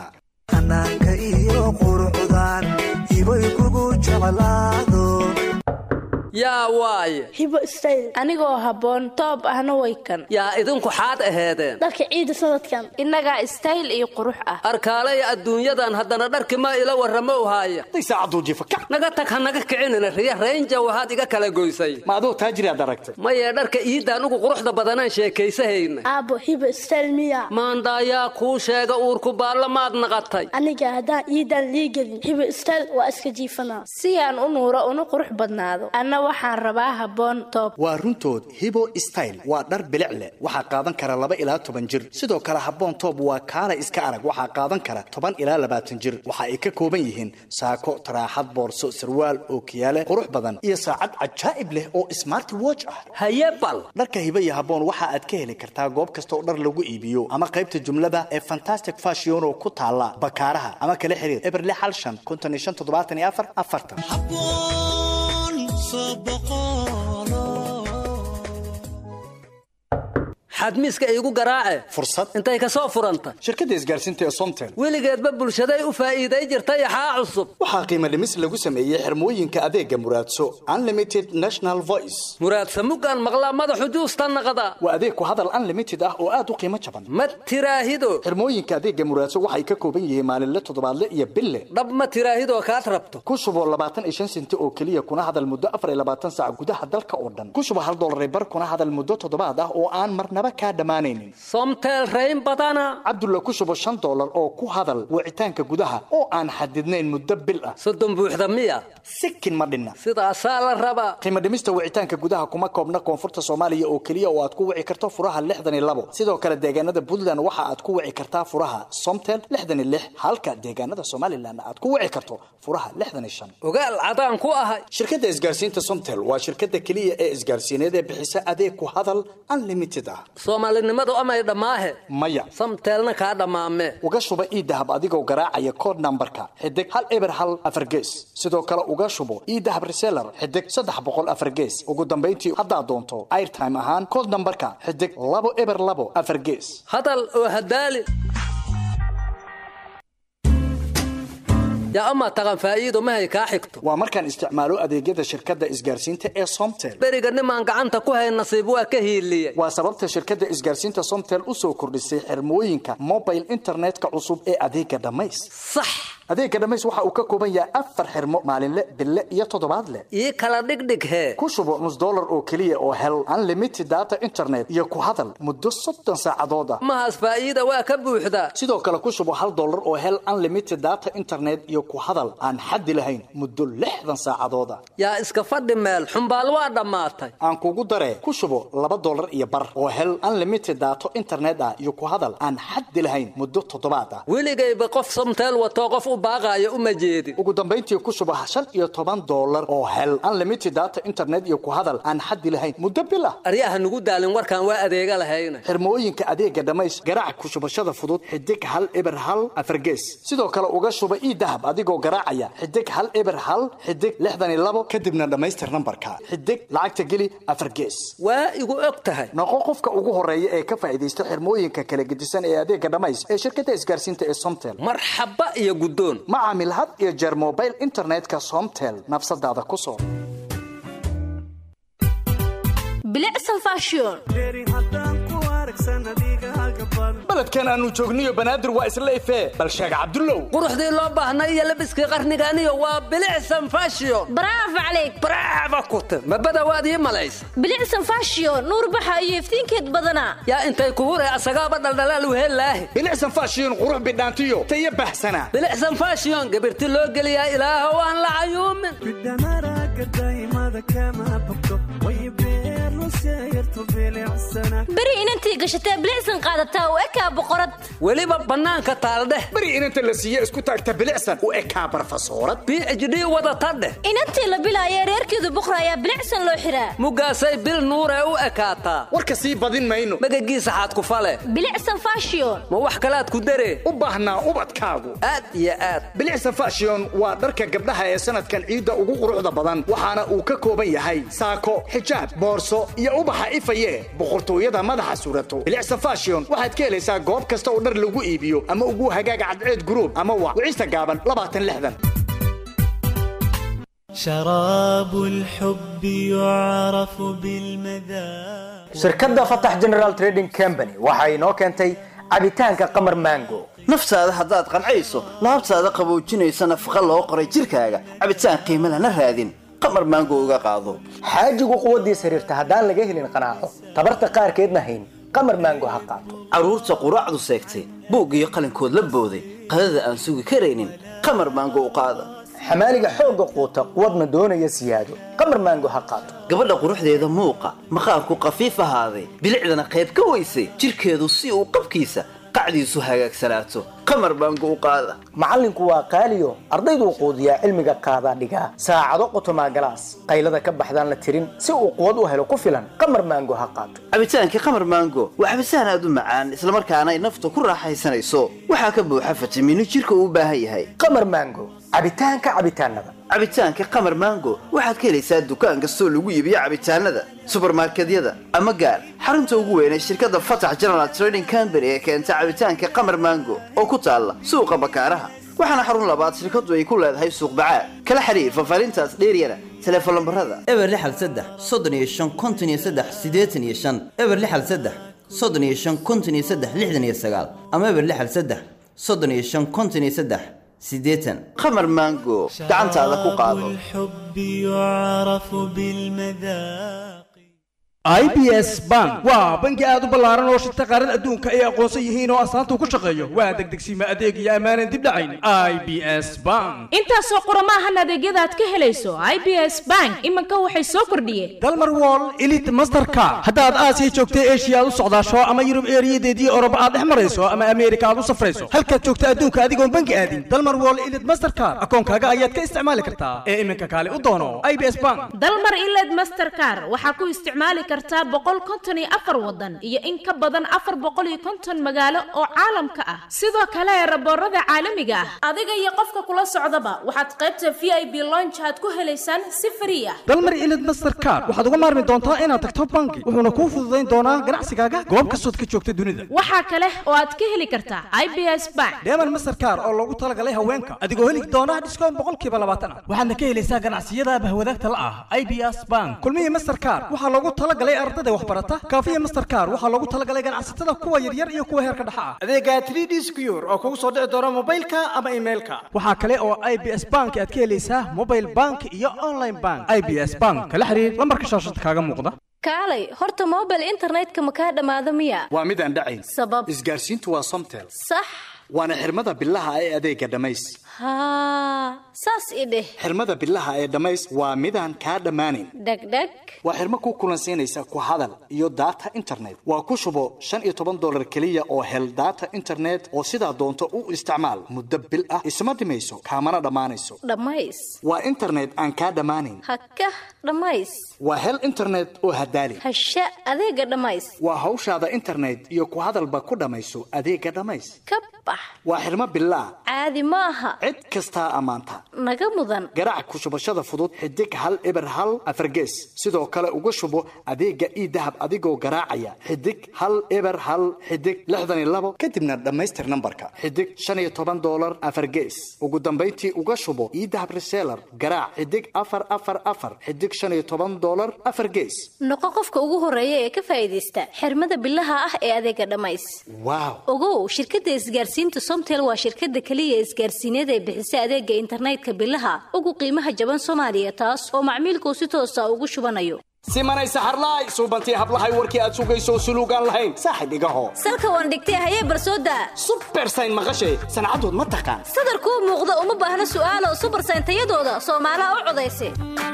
iyo quruxdan ibay kugu jeclaado yaa waaye hibo style anigoo habboon toob ahna way kan yaa idinku xaad aheedeen dharka ciida sanadkan innagaa style iyo qurux ah arkaalaya adduunyadan haddana dharki ma ila warramo haaya naga tag ha naga kicinina riya raynja waxaad iga kala goysay ma adoo taajiriaad aragtay maye dharka iidaan ugu quruxda badanaan sheekaysahayna aabbo hibo style miya maandaayaa kuu sheega uurku baallamaad naqatay aniga haddaan iidaan liigelin hibo style waa iska jiifanaa si aan u nuuro una qurux badnaado anna waxaan rabaa habboon toob waa runtood hibo style waa dhar bilic leh waxaa qaadan kara laba ilaa toban jir sidoo kale habboon toob waa kaala iska arag waxaa qaadan kara toban ilaa labaatan jir waxa ay ka kooban yihiin saako taraaxad boorso sarwaal ookiyaale qurux badan iyo saacad cajaa'ib leh oo smart watch ah haye bal dharka hibo iyo habboon waxa aad ka heli kartaa goob kasta oo dhar lagu iibiyo ama qaybta jumlada ee fantastic fashion oo ku taala bakaaraha ama kala xiriir eberle xal shan konton iyo shan toddobaatan iyo afar afartan xadmiiska iigu garaace fursad intay ka soo furanta shirkadda isgaarsiinta ee somtel weligeedba bulshaday u faa'iiday jirtay axaa cusub waxaa qiimo dhimis lagu sameeyey xirmooyinka adeega muraadso unlimited national voice muraadsa muggaan maqlaa madaxu juusta naqda waa adeeg ku hadal unlimited ah oo aad u qiimo jaban ma tiraahido xirmooyinka adeega muraadso waxay ka kooban yihiin maalinle toddobaadle iyo bille dhab ma tiraahidoo kaad rabto ku shubo labaatan iyo shan senti oo keliya kuna hadal muddo afar iyo labaatan saac gudaha dalka oo dhan ku shubo hal dollar bar kuna hadal muddo toddobaad ah oo aan marnaba kaa dhammaanaynin somtel rayn badana cabdulla ku shubo shan dollar oo ku hadal wicitaanka gudaha oo aan xadidnayn muddo bil ah soddon buuxda miya sikin ma dhinna sidaasaa la rabaa qiimo dhimista wicitaanka gudaha kuma koobna koonfurta soomaaliya oo keliya oo aad ku wici karto furaha lixdan iyo labo sidoo kale deegaanada puntland waxa aad ku wici kartaa furaha somtel lixdan iyo lix halka deegaanada somalilan aad ku wici karto furaha lixdan iyo shan ogaal cadaan ku ahay shirkadda isgaarsiinta somtel waa shirkadda keliya ee isgaarsiineed ee bixisa adeeg ku hadal unlimited ah soomaalinimadu amay dhammaahe maya samteelna kaa dhammaame uga shuba iidahab adigoo garaacaya kood nambarka xidig hal eber hal afar gees sidoo kale uga shubo iidahab reseller xidig saddex boqol afar gees ugu dambayntii haddaad doonto airtime ahaan kood nambarka xidig labo eber labo afar gees hadal oo hadaali yaa amaa taqan faa'iido mahay kaa xigto waa markaan isticmaalo adeegyada shirkadda isgaarsiinta ee somtel beriga nimaan gacanta ku hay nasiib waa ka hiiliyey waa sababta shirkadda isgaarsiinta somtel u soo kordhisay xirmooyinka mobile internetka cusub ee adeega dhammays sax adeega dhammays waxa uu ka kooban yahay afar xirmo maalinle bille iyo toddobaadle ii kala dhigdhig hee ku shubo nus dollar oo keliya oo hel unlimited data internet iyo ku hadal muddo soddon saacadood ah mahaas faa'iida waa ka buuxdaa sidoo kale ku shubo hal dollar oo hel unlimited data internet iyo ku hadal aan xaddi lahayn muddo lixdan saacadood ah yaa iska fadhi meel xumbaal waa dhammaatay aan kugu daree ku shubo laba dollar iyo bar oo hel unlimited daato internet ah iyo ku hadal aan xaddi lahayn muddo toddobaad ah weligayba qof somteel watoo qof u baaqaayo uma jeedin ugu dambayntii ku shubo shan iyo toban dollar oo hel unlimited data internet iyo ku hadal aan xaddi lahayn muddo bil ah aryaha nugu daalin warkaan waa adeega lahayna xirmooyinka adeega dhammays garaac ku shubashada fudud xidig hal eber hal afargees sidoo kale uga shuba ii dahab adigoo garaacaya xidig hal eber hal xidig lixdan iyo labo kadibna dhammaystir nambarka xidig lacagta geli afar gees waa igu og tahay noqo qofka ugu horeeya ee ka faa'iidaysta xirmooyinka kala gedisan ee adeega dhammays ee shirkadda isgaarsiinta ee somtel marxaba iyo guddoon ma caamil had iyo jeer mobile internetka somtel nafsadaada ku soo bilicsan fashion beledkan aanu joogniyo banaadir waa isla ifee bal sheeg cabdullow quruxdii loo baahnay iyo labiskii qarniganiyo waa bilicsan fashion bravo calayk bravo kute mabada waad ii malaysa bilicsan fashion nuur baxa iyo iftiinkeed badanaa yaa intay ku huree asagaaba dhaldhalaal wehelaahi bilicsan fashion qurux bidhaantiyo tayo bahsana bilicsan fashion gabirti loo geliyaa ilaahow aan la cayuumin beri inantii gashatee bilicsan qaadataa u ekaa boqorad weliba bannaanka taaldheh beri inanta la siiye isku taagta bilicsan u ekaa barfasoorad b h d wadata dheh inantii la bilaaya reerkeedu buqra ayaa bilicsan loo xiraa mugaasay bil nuuree u ekaataa warka sii badin mayno magagiisa xaad ku fale bilicsan fashion ma wax kalaad ku daree u baahnaa ubadkaagu aad iyo aad bilicsan fashion waa dharka gabdhaha ee sanadkan ciidda ugu quruxda badan waxaana uu ka kooban yahay saako xijaab boorso iyo ubaxa ifaye boqortooyada madaxa surato bilicsan fashion waxaad ka helaysaa goob kasta oo dhar lagu iibiyo ama ugu hagaaga cadceed guruub ama wa wicista gaaban labaatan lixdan شراب الحب يعرف بالمذاق shirkadda fatax general trading company waxa inoo keentay cabitaanka qamar mango naftaada haddaad qancayso laabtaada qaboojinaysa nafaqa loo qoray jirkaaga cabitaan qiimo lana raadin qamar maango uga qaado xaajigu quwaddiis xiriirta haddaan laga helin qanaaco tabarta qaarkeedna hayn qamar mango ha qaato carruurta quraacdu seegtay buug iyo qalinkood la booday qadada aan sugi karaynin qamar maango u qaada xamaaliga xoogga quuta quwadna doonaya siyaado qamar mango ha qaato gabadha quruxdeeda muuqa maqaarku qafiif ahaaday bilicdana qayb ka weysay jirkeedu si uu qabkiisa qacdiisu hagaagsanaato qamar baango u qaada macallinku waa qaaliyo ardayduu quudiyaa cilmiga qaadaa dhigaa saacado qotomaa galaas qaylada ka baxdaan la tirin si uu quwad u helo ku filan qamar maango ha qaato cabitaankii qamar maango waa cabitaan aad u macaan islamarkaana ay nafta ku raaxaysanayso waxaa ka buuxa fitamiino jirka uu u baahan yahay qamar maango cabitaanka cabitaanada cabitaanka qamar maango waxaad ka helaysaa dukaan kastoo lagu iibiyo cabitaanada subarmarkedyada ama gaar xarunta ugu weyn ee shirkadda fatax general trading company ee keenta cabitaanka qamar maango oo ku taalla suuqa bakaaraha waxaana xarun labaad shirkaddu ay ku leedahay suuq bacaad kala xiriir fafaarintaas dheeryana teleefon lambarada eber lixal saddex soddon iyo shan konton iyo saddex siddeetan iyo shan eber lixal saddex soddon iyo shan konton iyo saddex lixdan iyo sagaal ama eber lixal saddex soddon iyo shan konton iyo saddex siddeetan qamar maango gacantaada ku qaado الحب يعرف بالمذاق i b s bank waa bangi aad u ballaaran oo shirta qaarada adduunka ay aqoonsan yihiin oo astaanta uu ku shaqeeyo waa degdegsiima adeeg iyo ammaanan dib dhacayn i b s bank intaasoo qurama ahan adeegyada aad ka helayso i b s bank iminka waxay soo kordhiyeen dalmar wall elite masterka haddaad aasiya joogta eshiya aad u socdaasho ama yurub eeriyadeedii oroba aad dhex marayso ama ameerika aad u safrayso halkaad joogta adduunka adigoon bangi aadin dalmar wall elite mastercard akoonkaaga ayaad ka isticmaali kartaa ee iminka kaale u doono i b s bank dalmar iled mastercar waxaa ku isticmaali kartaa boqol konton iyo afar wadan iyo in ka badan afar boqol iyo konton magaalo oo caalamka ah sidoo kale raboorada caalamiga ah adiga iyo qofka kula socdaba waxaad qaybta v i b lonch aad ku helaysaan si frii ah dalmar elite mastercard waxaad uga maarmi doontaa inaad tagto bangi wuxuuna kuu fududayn doonaa ganacsigaaga goob kastood ka joogta dunida waxaa kale oo aad ka heli kartaa i b s bank deeman mastercard oo loogu talagalay haweenka adigoo heli doona dhiskoon boqolkiiba labaatan ah waxaadna ka helaysaa ganacsiyada bahwadaagta la ah i b s bank kulmihii mastercard waxaa loogu talagalay ardada waxbarata kaafiya mastercard waxaa loogu talagalay ganacsatada kuwa yaryar iyo kuwa heerka dhexa ah adeega 3d secure oo kugu soo dhici doona mobilka ama emailka waxaa kale oo i b s bank aad ka helaysaa mobile bank iyo online bank i b s bank kala xiriir lambarka shaashada kaaga muuqda kaalay horta mobile internetka ma kaa dhammaado miya waa midaan dhacayn sabab isgaarsiintu waa somtel sax waana xirmada bilaha ee adeega dhammays haa saas i dheh xirmada bilaha ee dhammays waa midaan kaa dhammaanayn dhegdheg waa xirmo ku kulansiinaysa ku hadal iyo data internet waa ku shubo shan iyo toban dolar keliya oo hel data internet oo sidaa doonto u isticmaal muddo bil ah isma dhimayso kaamana dhammaanayso dhammays waa internet aan kaa dhammaanayn hakah dhammays waa hel internet oo hadaali hasha adeega dhammays waa hawshaada internet iyo ku hadalba ku dhammayso adeega dhammays ka bax waa xirmo bilaa caadi ma aha cid kastaa ammaanta naga mudan garaac ku shubashada fudud xidig hal eber hal afargees sidoo kale uga shubo adeega ii dahab adigoo garaacaya xidig hal eber hal xidig lixdan iyo labo kadibna dhammaystir nambarka xidig shan iyo toban dolar afargees ugu dambayntii uga shubo ii dahab reseller garaac xidig afar afar afar xidig shan iyo toban dolar afar gees noqo qofka ugu horeeya ee ka faa'iidaysta xirmada bilaha ah ee adeega dhammays waaw ogow shirkadda isgaarsiinta somtel waa shirkadda keliya isgaarsiineed ee bixisa adeega internetka bilaha ugu qiimaha jaban soomaaliya taas oo macmiilkuu si toosa ugu shubanayo simanay saxarlaay suubantii hablahay warkii aad sugayso suluugaan lahayn saaxib igaho salka waan dhigtay hayee barsooda subersayn maqashay sancadood ma taqaan sadarkuu muuqda uma baahna su'aalo subersayn tayadooda soomaalaha u codaysa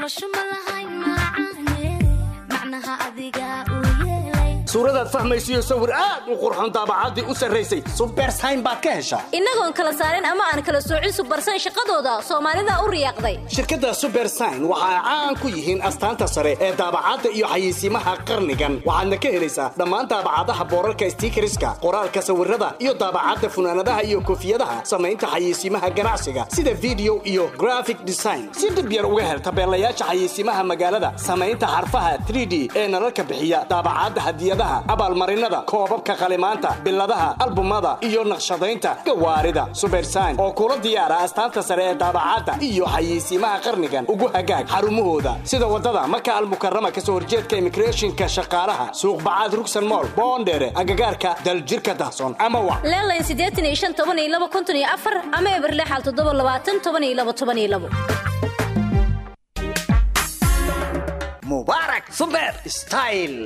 suuradaad fahmaysiyo sawir aad u qurxoon daabacaddii u sarraysay subersayn baad ka heshaa innagoon kala saarin ama aan kala soocin subersayn shaqadooda soomaalida u riyaaqday shirkadda subersign waxa ay caan ku yihiin astaanta sare ee daabacadda iyo xayeysiimaha qarnigan waxaadna ka helaysaa dhammaan daabacadaha boorarka stiikariska qoraalka sawirada iyo daabacadda funaanadaha iyo koofiyadaha samaynta xayeysiimaha ganacsiga sida video iyo graphic design si dhib yar uga hel tabeelayaasha xayeysiimaha magaalada samaynta xarfaha 3d ee nalalka bixiya daabacadda hadiyadaha hadiyadaha abaalmarinada koobabka qalimaanta biladaha albumada iyo naqshadaynta gawaarida subersayn oo kula diyaara astaanta sare ee daabacadda iyo xayeysiimaha qarnigan ugu hagaag xarumahooda sida wadada maka almukarama kasoo horjeedka immigrationka shaqaalaha suuq bacaad rugsan mool boondheere agagaarka daljirka dahson ama wac leelayn siddeetan iyo shan toban iyo laba konton iyo afar ama eberle xal toddoba labaatan toban iyo laba toban iyo labo mubaarak suber style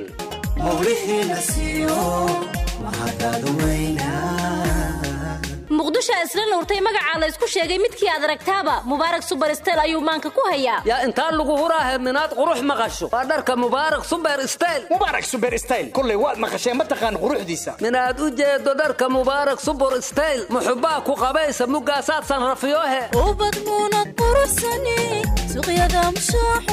muqdisho isla nuurtay magacaa la isku sheegay midkii aad aragtaaba mubaarak suberstel ayuu maanka ku hayaa yaa intaa lagu huraahe minaad qurux maqasho waa dharka mubaarak suber style mubaarak suber style kullay waad maqasheen ma taqaan quruxdiisa minaad u jeedo dharka mubaarak suber style muxubbaa ku qabaysa mugaasaadsan rafiyoohe ubad muunad quruxsani suqyada mushaaxo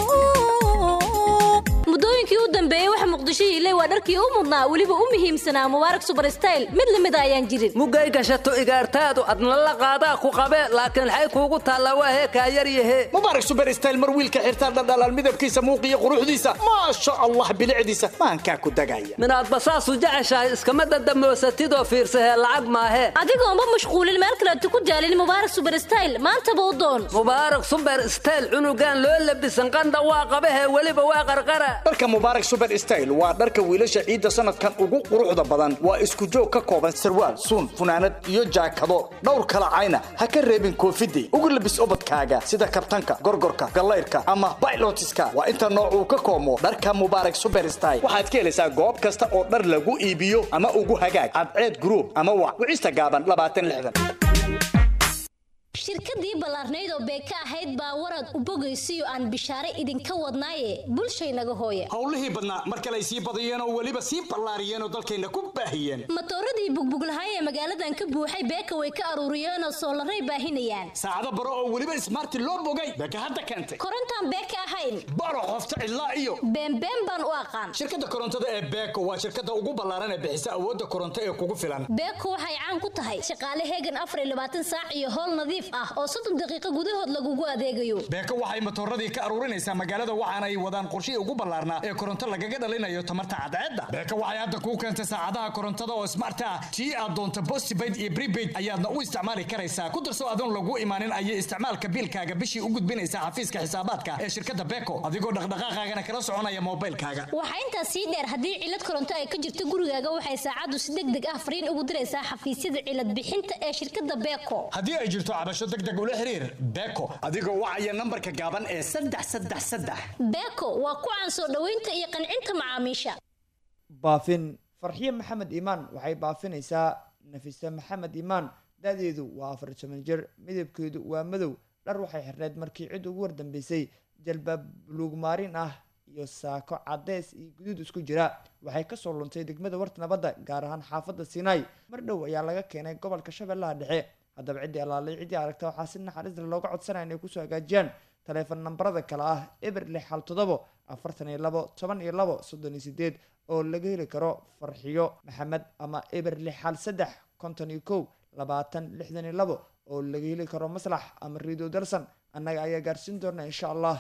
muddooyinkii u dambeeyey waxa muqdisho hiilay waa dharkii u mudnaa weliba u muhiimsanaa mubaarak suberstel mid lamida ayaan jirin mugay gashato igaartaadu adna la qaadaa ku qabee laakiin xay kuugu taallaa waa hee kaa yaryahe mubaarak suber style mar wiilka xirtaa dhaldhalaan midabkiisa muuqiyo quruxdiisa maasha allah bilicdiisa maankaa ku dagaya minaadba saasu jeceshahay iskama dandamoosatidoo fiirsahee lacag maahee adigoonba mashquulin meel kaleetu ku jaalin mubaarak suberstel maantaba u doon mubaarak suber style cunugaan loo labisan qandha waa qabahee weliba waa qarqara dharka mubaarak suber style waa dharka wiilasha ciidda sanadkan ugu quruxda badan waa isku joog ka kooban sarwaal suun funaanad iyo jaakado dhowr kala cayna ha ka reebin koofidey ugu labis obadkaaga sida kabtanka gorgorka gallayrka ama baylotiska waa inta nooc uu ka koomo dharka mubaarak suber style waxaad ka helaysaa goob kasta oo dhar lagu iibiyo ama ugu hagaag cadceed group ama wac wicista gaaban labaatan lixdan shirkadii ballaarnayd oo beeka ahayd baa warad u bogaysiyo aan bishaare idinka wadnaaye bulshaynaga hooye howlihii badnaa mar kale ay sii badiyeen oo weliba sii ballaariyeen oo dalkayna ku baahiyeen matooradii bugbuglahay ee magaaladan ka buuxay beeka way ka aruuriyeenoo soolaray baahinayaan saacado baro oo weliba ismaarti loo bogay beeka hadda keentay korontaan beeka ahayn baro qofta cidlaa iyo beenbeen baan u aqaan shirkadda korontada ee beeko waa shirkadda ugu ballaaran ee bixisa awoodda koronto ee kugu filan beeko waxay caan ku tahay shaqaale heegan afar iyo labaatan saac iyo howl nadiif ah oo soddon daqiiqo gudahood lagugu adeegayo beeko waxay matooradii ka aruurinaysaa magaalada waxaana ay wadaan qorshihii ugu ballaarnaa ee koronto lagaga dhalinayo tamarta cadceedda beeko waxay hadda kuu keentay saacadaha korontada oo smart ah tii aad doonto postpaid iyo prepaid ayaadna u isticmaali karaysaa ku darso adoon lagu imaanin ayay isticmaalka biilkaaga bishii u gudbinaysaa xafiiska xisaabaadka ee shirkadda beeko adigoo dhaqdhaqaaqaagana kala soconaya moobilkaaga waxaa intaas sii dheer haddii cilad koronto ay ka jirto gurigaaga waxay saacaddu si deg deg ah fariin ugu diraysaa xafiisyada cilad bixinta ee shirkadda beeko haddii ay jirto cabasho deg deg ula xiriir beeko adigoo wacaya nambarka gaaban ee saddex saddex saddex beeko waa ku caan soo dhoweynta iyo qancinta macaamiisha baafin farxiye maxamed iimaan waxay baafinaysaa nafise maxamed iimaan da-deedu waa afar toban jir midabkeedu waa madow dhar waxay xirneyd markii cid ugu wardambeysay jalbaab buluug maarin ah iyo saako cadeys iyo guduud isku jira waxay kasoo luntay degmada warta nabadda gaar ahaan xaafadda sinai mar dhow ayaa laga keenay gobolka shabeellaha dhexe haddaba ciddii allaalay ciddii aragta waxaa si naxariis leh looga codsanaya inay kusoo hagaajiyaan taleefon nambarada kale ah eber lix hal toddobo afartan iyo labo toban iyo labo soddon iyo sideed oo laga heli karo farxiyo maxamed ama eber lix hal saddex konton iyo kow labaatan lixdan iyo labo oo laga heli karo maslax ama riido darsan annaga ayaa gaarsiin doona insha allah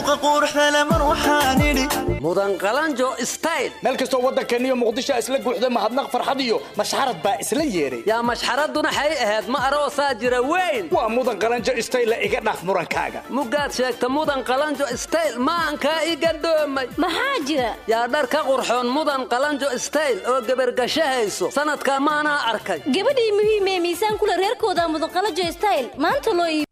mudan qalanjo style meel kastoo waddankeeniyo muqdisho isla guuxda mahadnaq farxad iyo mashxarad baa isla yeeray yaa mashxaraduna xay ahayd ma aroosaa jira weyn waa mudan qalanjo style iga dhaaf murankaaga mugaad sheegta mudan qalanjo style maankaa iga doomay maxaa jira yaa dhar ka qurxoon mudan qalanjo style oo gebargashahayso sanadkaa maanaa arkay gabadhii muhiimee miisaan kule reerkooda mudanqalajo style maanta loo iib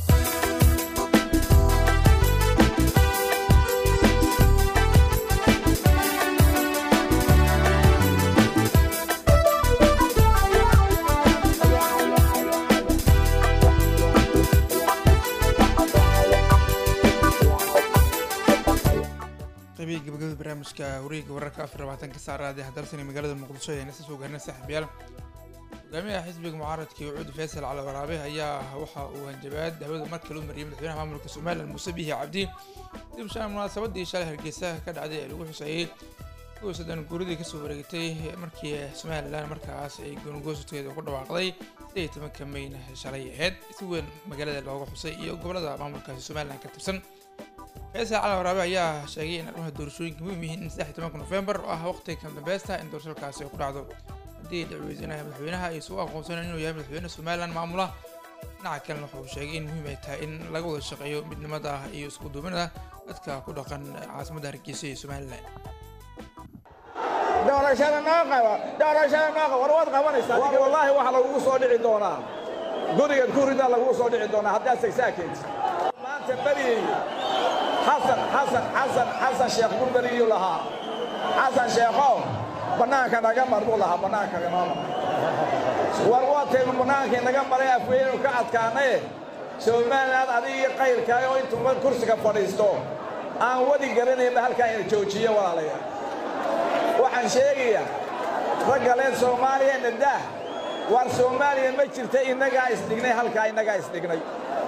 qaybihii gabagabada barnaamijka wareegga wararka afar labaatanka saacada ee dalsan ee magaalada muqdisho ayaan isa soo gaarnay saaxiibayaal hogaamiyaha xisbiga mucaaradka cuud faysal cali waraabe ayaa waxa uu hanjabaad hawada mar kale u mariyay madaxweynaha maamulka somalilan muuse bihi cabdi dib shan munaasabadii shalay hargeysa ka dhacday ee lagu xuseeyey kuwa soddon guuridii kasoo wareegtay markii somalilan markaas ay goongoosudkeeda ku dhawaaqday siddeed iyo tobanka mayna shalay ahayd si weyn magaalada looga xusay iyo gobolada maamulkaasi somalilan ka tirsan heesa cali waraabe ayaa sheegay in arrimaha doorashooyinka muhiim yihiin in saddex iyo tobanka nofembar oo ah waqtiga kama dambaysta in doorashadaasi ay ku dhacdo haddii la weydiinaya madaxweynaha ay isugu aqoonsaneen inuu yahay madaxweyne somalilan maamula dhinaca kalena wuxuu sheegay in muhiim ay tahay in laga wada shaqeeyo midnimada iyo isku duubnida dadka ku dhaqan caasimadda hargeysa iyo somalilan doorashada noo qaba doorashada noo qaba war waad qabanaysaa war wallaahi waxa lagugu soo dhici doonaa gurigeed ku ridaa lagugu soo dhici doonaa haddaad sagsaakeed maanta beriyey xasan xasan xasan xasan sheekh buu beriyuu lahaa xasan sheekhow bannaanka naga mar buu lahaa bannaanka inoo mar war waataynu bannaankii naga maray afweynu ka adkaanaye somaliland adigii qayrkaaga oo intuu kursiga fadhiisto aan wadi garanaynba halkaa ina joojiyo walaalayaal waxaan sheegayaa raggaleen soomaaliya nadaah war soomaaliya ma jirta innagaa isdhignay halkaa innagaa isdhignay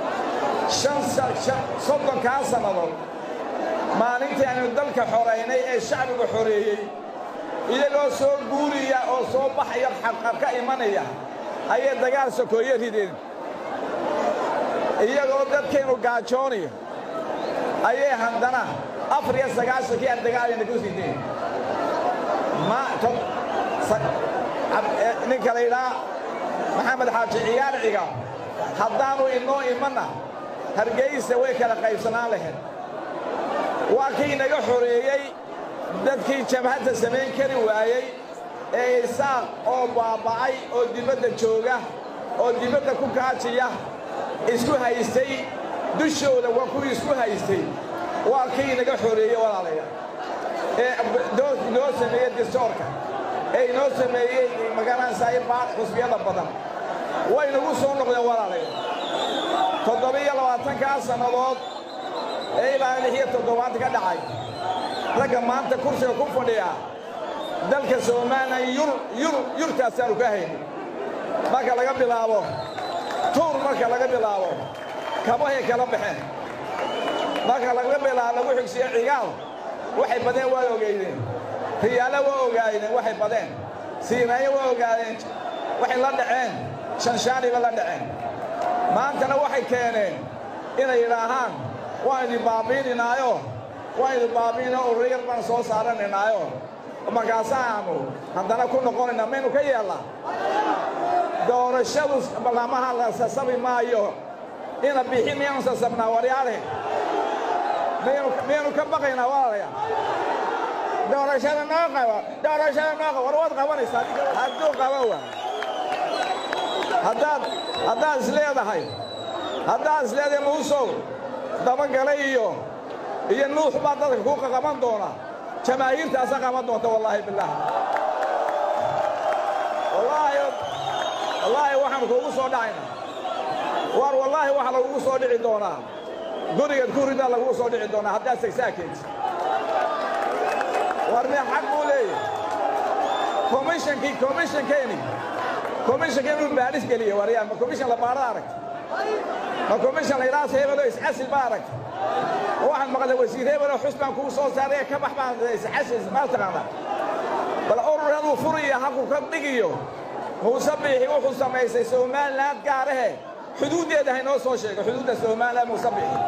soddonkaa sannadood maalintii aynu dalka xoraynay ee shacbiga xoreeyey iyagoo soo guuriya oo soo baxaya xaqar ka imanaya ayay dagaal sokoeye rideen iyagoo dadkaynu gaajoonayo ayay haddana afar iyo sagaashankii aan dagaalayna ku rideen ninka la yidhaha maxamed xaaji ciyaar ciga haddaannu inoo imanna hargeysa way kala qaybsanaan lahayd waa kii inaga xoreeyey dadkii jabhadda samayn kari waayey ee isaaq oo baaba'ay oo dibadda jooga oo dibadda ku kaajiya isku haystay dushooda waa kuwii isku haystay waa kii inaga xoreeyey walaalayaal ee inoo sameeyey distoorka ee inoo sameeyey magaranaysaay baad xusbiyada badan way nagu soo noqdeen walaalayaal toddobiyo labaatankaa sannadood ee ilaa lix iyo toddobaanta ka dhacay ragga maanta kursiga ku fadhiya dalka somalilan yur yur yurtaasaanu ka hayno marka laga bilaabo tuur marka laga bilaabo kabahay kala baxeen marka laga bilaabo lagu xigsiyo cigaal waxay badeen waa ogeydeen riyaalo waa ogaadeen waxay badeen siinaayo waa ogaadeen waxay la dhaceen shanshaaniba la dhaceen maantana waxay keeneen inay yidhaahaan waan idin baabiininaayo waan idin baabiinao urayar baan soo saaranaynaayo markaasaanu haddana ku noqonaynaa maynu ka yeellaa doorashadu ballamaha la sasabi maayo ina bixi miyaanu sasabnaa waryaale miyaynu ka baqaynaa walaalayaa doorashada noo qaba doorashada noo qaba war waad qabanaysaa hadduu qaba waa haddaad haddaad is leedahay haddaad is leedahay muusow dabagalay iyo iyo nuux baa dadka ku qaban doona jamaahiirtaasa qaban doonta wallaahi bilaah wallaahi wallaahi waxaan kuugu soo dhacayna war wallaahi waxa lagugu soo dhici doonaa gurigeed ku ridaa lagugu soo dhici doonaa haddaad sagsaakeed war mee xaq buu leeyahy komishankii komishankeeni komishankeeni uu baadhis geliye waryaa ma komishan la baadhada aragta ma komishan la yidhaha hebelo iscasil ba aragta ma waxaad maqlay wasiir hebelo xus baan kugu soo saaray ka bax baan iscasil maa taqaanaa bal urur haduu furiyo halkuu ka dhigiyo muuse biixi wuxuu samaysay somaliland gaarahe xuduuddeeda haynoo soo sheego xuduudda somaliland muuse biixi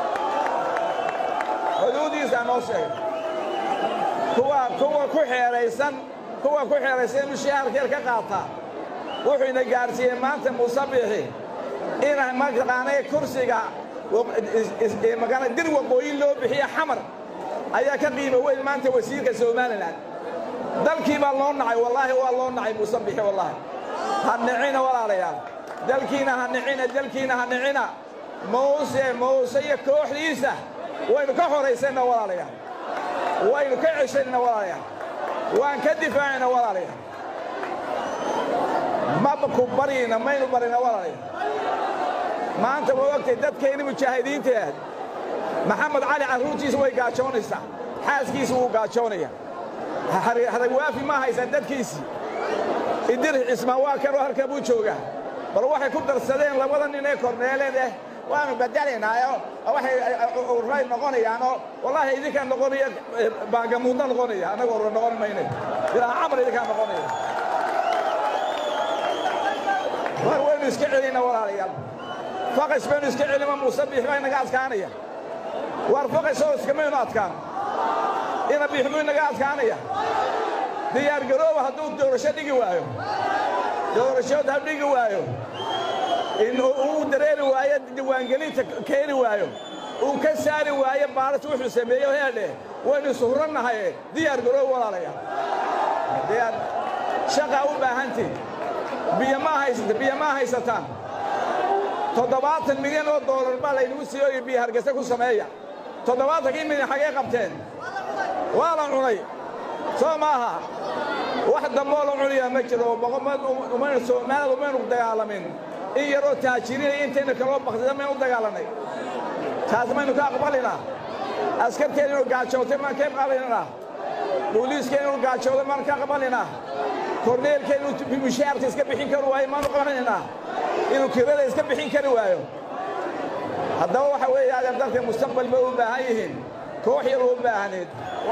xuduuddiisa hanoo sheego kuwa kuwa ku xeeraysan kuwa ku xeeraysan inuu shaharkeer ka qaataa wuxuu ina gaarsiiyey maanta muuse biixi ina mataqaanay kursiga magana dir waqooyi loo bixiye xamar ayaa ka qiimo weyn maanta wasiirka somalilan dalkii baa loo nacay wallaahi waa loo nacay muuse bixi wallaahi ha nicina walaalayaal dalkiina ha nicina dalkiina ha nicina muuse muuse iyo kooxdiisa waynu ka horaysayna walaalayaal waynu ka ceshayna walaalayaal waan ka difaacayna walaalayaal maba ku baryayna maynu barina walaalayaal maanta waa ogtay dadkayni mujaahidiinta aad maxamed cali carruurtiisa way gaajoonaysaa xaaskiisa wuu gaajoonaya haragwaafi ma haysaa dadkiisii idir cismaan waa kanoo halkaa buu joogaa bal waxay ku darsadeen labada nin ee korneeleed eh waanu bedelaynaayo waxay urray noqonayaanoo wallaahi idinkaa noqonaya baagamuudna noqonaya annaga urra noqon mayne ilaa camar idinkaa noqonaya war waynu iska celinaa walaalayaal faqash baynu iska celima muuse biix baa inaga adkaanaya waar foqayso iskamaynu adkaan ina biixmuu inaga adkaanaya diyaargarooba hadduu doorasho dhigi waayo doorashood ha dhigi waayo in uu dareeri waayo diiwaangelinta keeni waayo uu ka saari waayo baaris wuxuu sameeyo heedhe waynu isuhurannahaye diyaar garoob walaalaya diyaar shaqaa u baahantiin biyo ma haysata biyo ma haysataan toddobaatan milyan oo doolar baa laynagu siiyo iyo biyo hargeysa ku sameeya toddobaatankii milyan xagee qabteen waa la cunay soo maaha wax damboo la cuniyaa ma jiro umaynu soomaalida umaynu dagaalamin in yaroo taajiriinaya intaynu kaloo baktida maynu u dagaalannay taas maynu ka aqbalinaa askarteen inuu gaajootay maan ka aqbalinaa booliiska inuu gaajooday maan ka aqbalinaa korneelka inuu mishaarka iska bixin kari waayo maanu qabaninaa inuu kirada iska bixin kari waayo haddaba waxa weeye adeer dalka mustaqbal bay u baahan yihiin koox yar u baahneed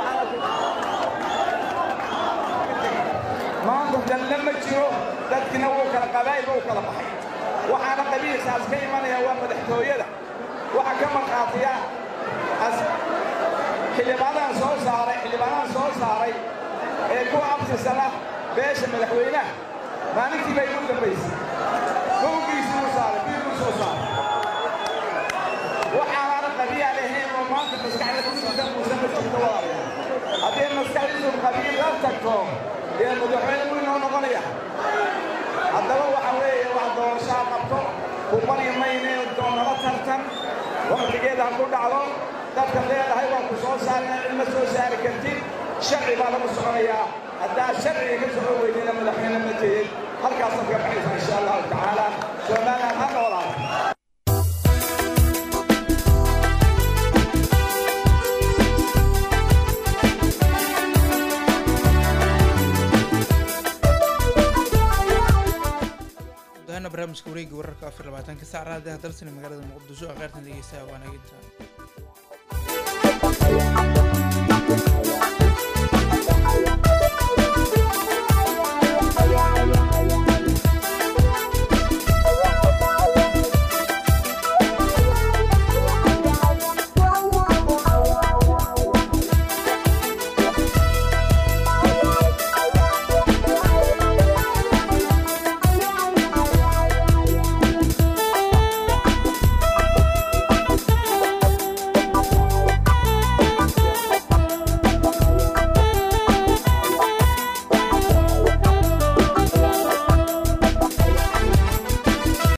maanta dalle ma jiro dadkina wuu kala qabaa'il wuu kala baxay waxaana qabiilkaas ka imanaya waa madaxtooyada waxa ka markhaatiya xildhibaanahan soo saaray xildhibaanahan soo saaray ee kuwa abtisana beesha madaxweynaha maalintii bay ugu dambaysay kowgiisii u saaray biiluu soo saaray waxaanaana qabiil ahayn oo maanta maskaxda ku jirta muuse ma jirto walaalayaal haddii maskaxdiisu qabiil la tagto dee madaxweyne wuu inoo noqonaya haddaba waxa weeye wax doorashaa qabto kubani mayne doonala tartan waqtigeeda ha ku dhacdo dadka leedahay waa ku soo saarina cidma soo saari kartid sharci baa lagu soconayaa haddaa sharciga ka socon weydina madaxweyne ma tihid halkaasaad ka baxaysa insha allahu tacaala somaliland ha noolaato dahana barnaamijka wareegga wararka afar labaatanka sac raadiyaha dalsani magaalada muqdisho ee qaartan dhegeystaha waa naginta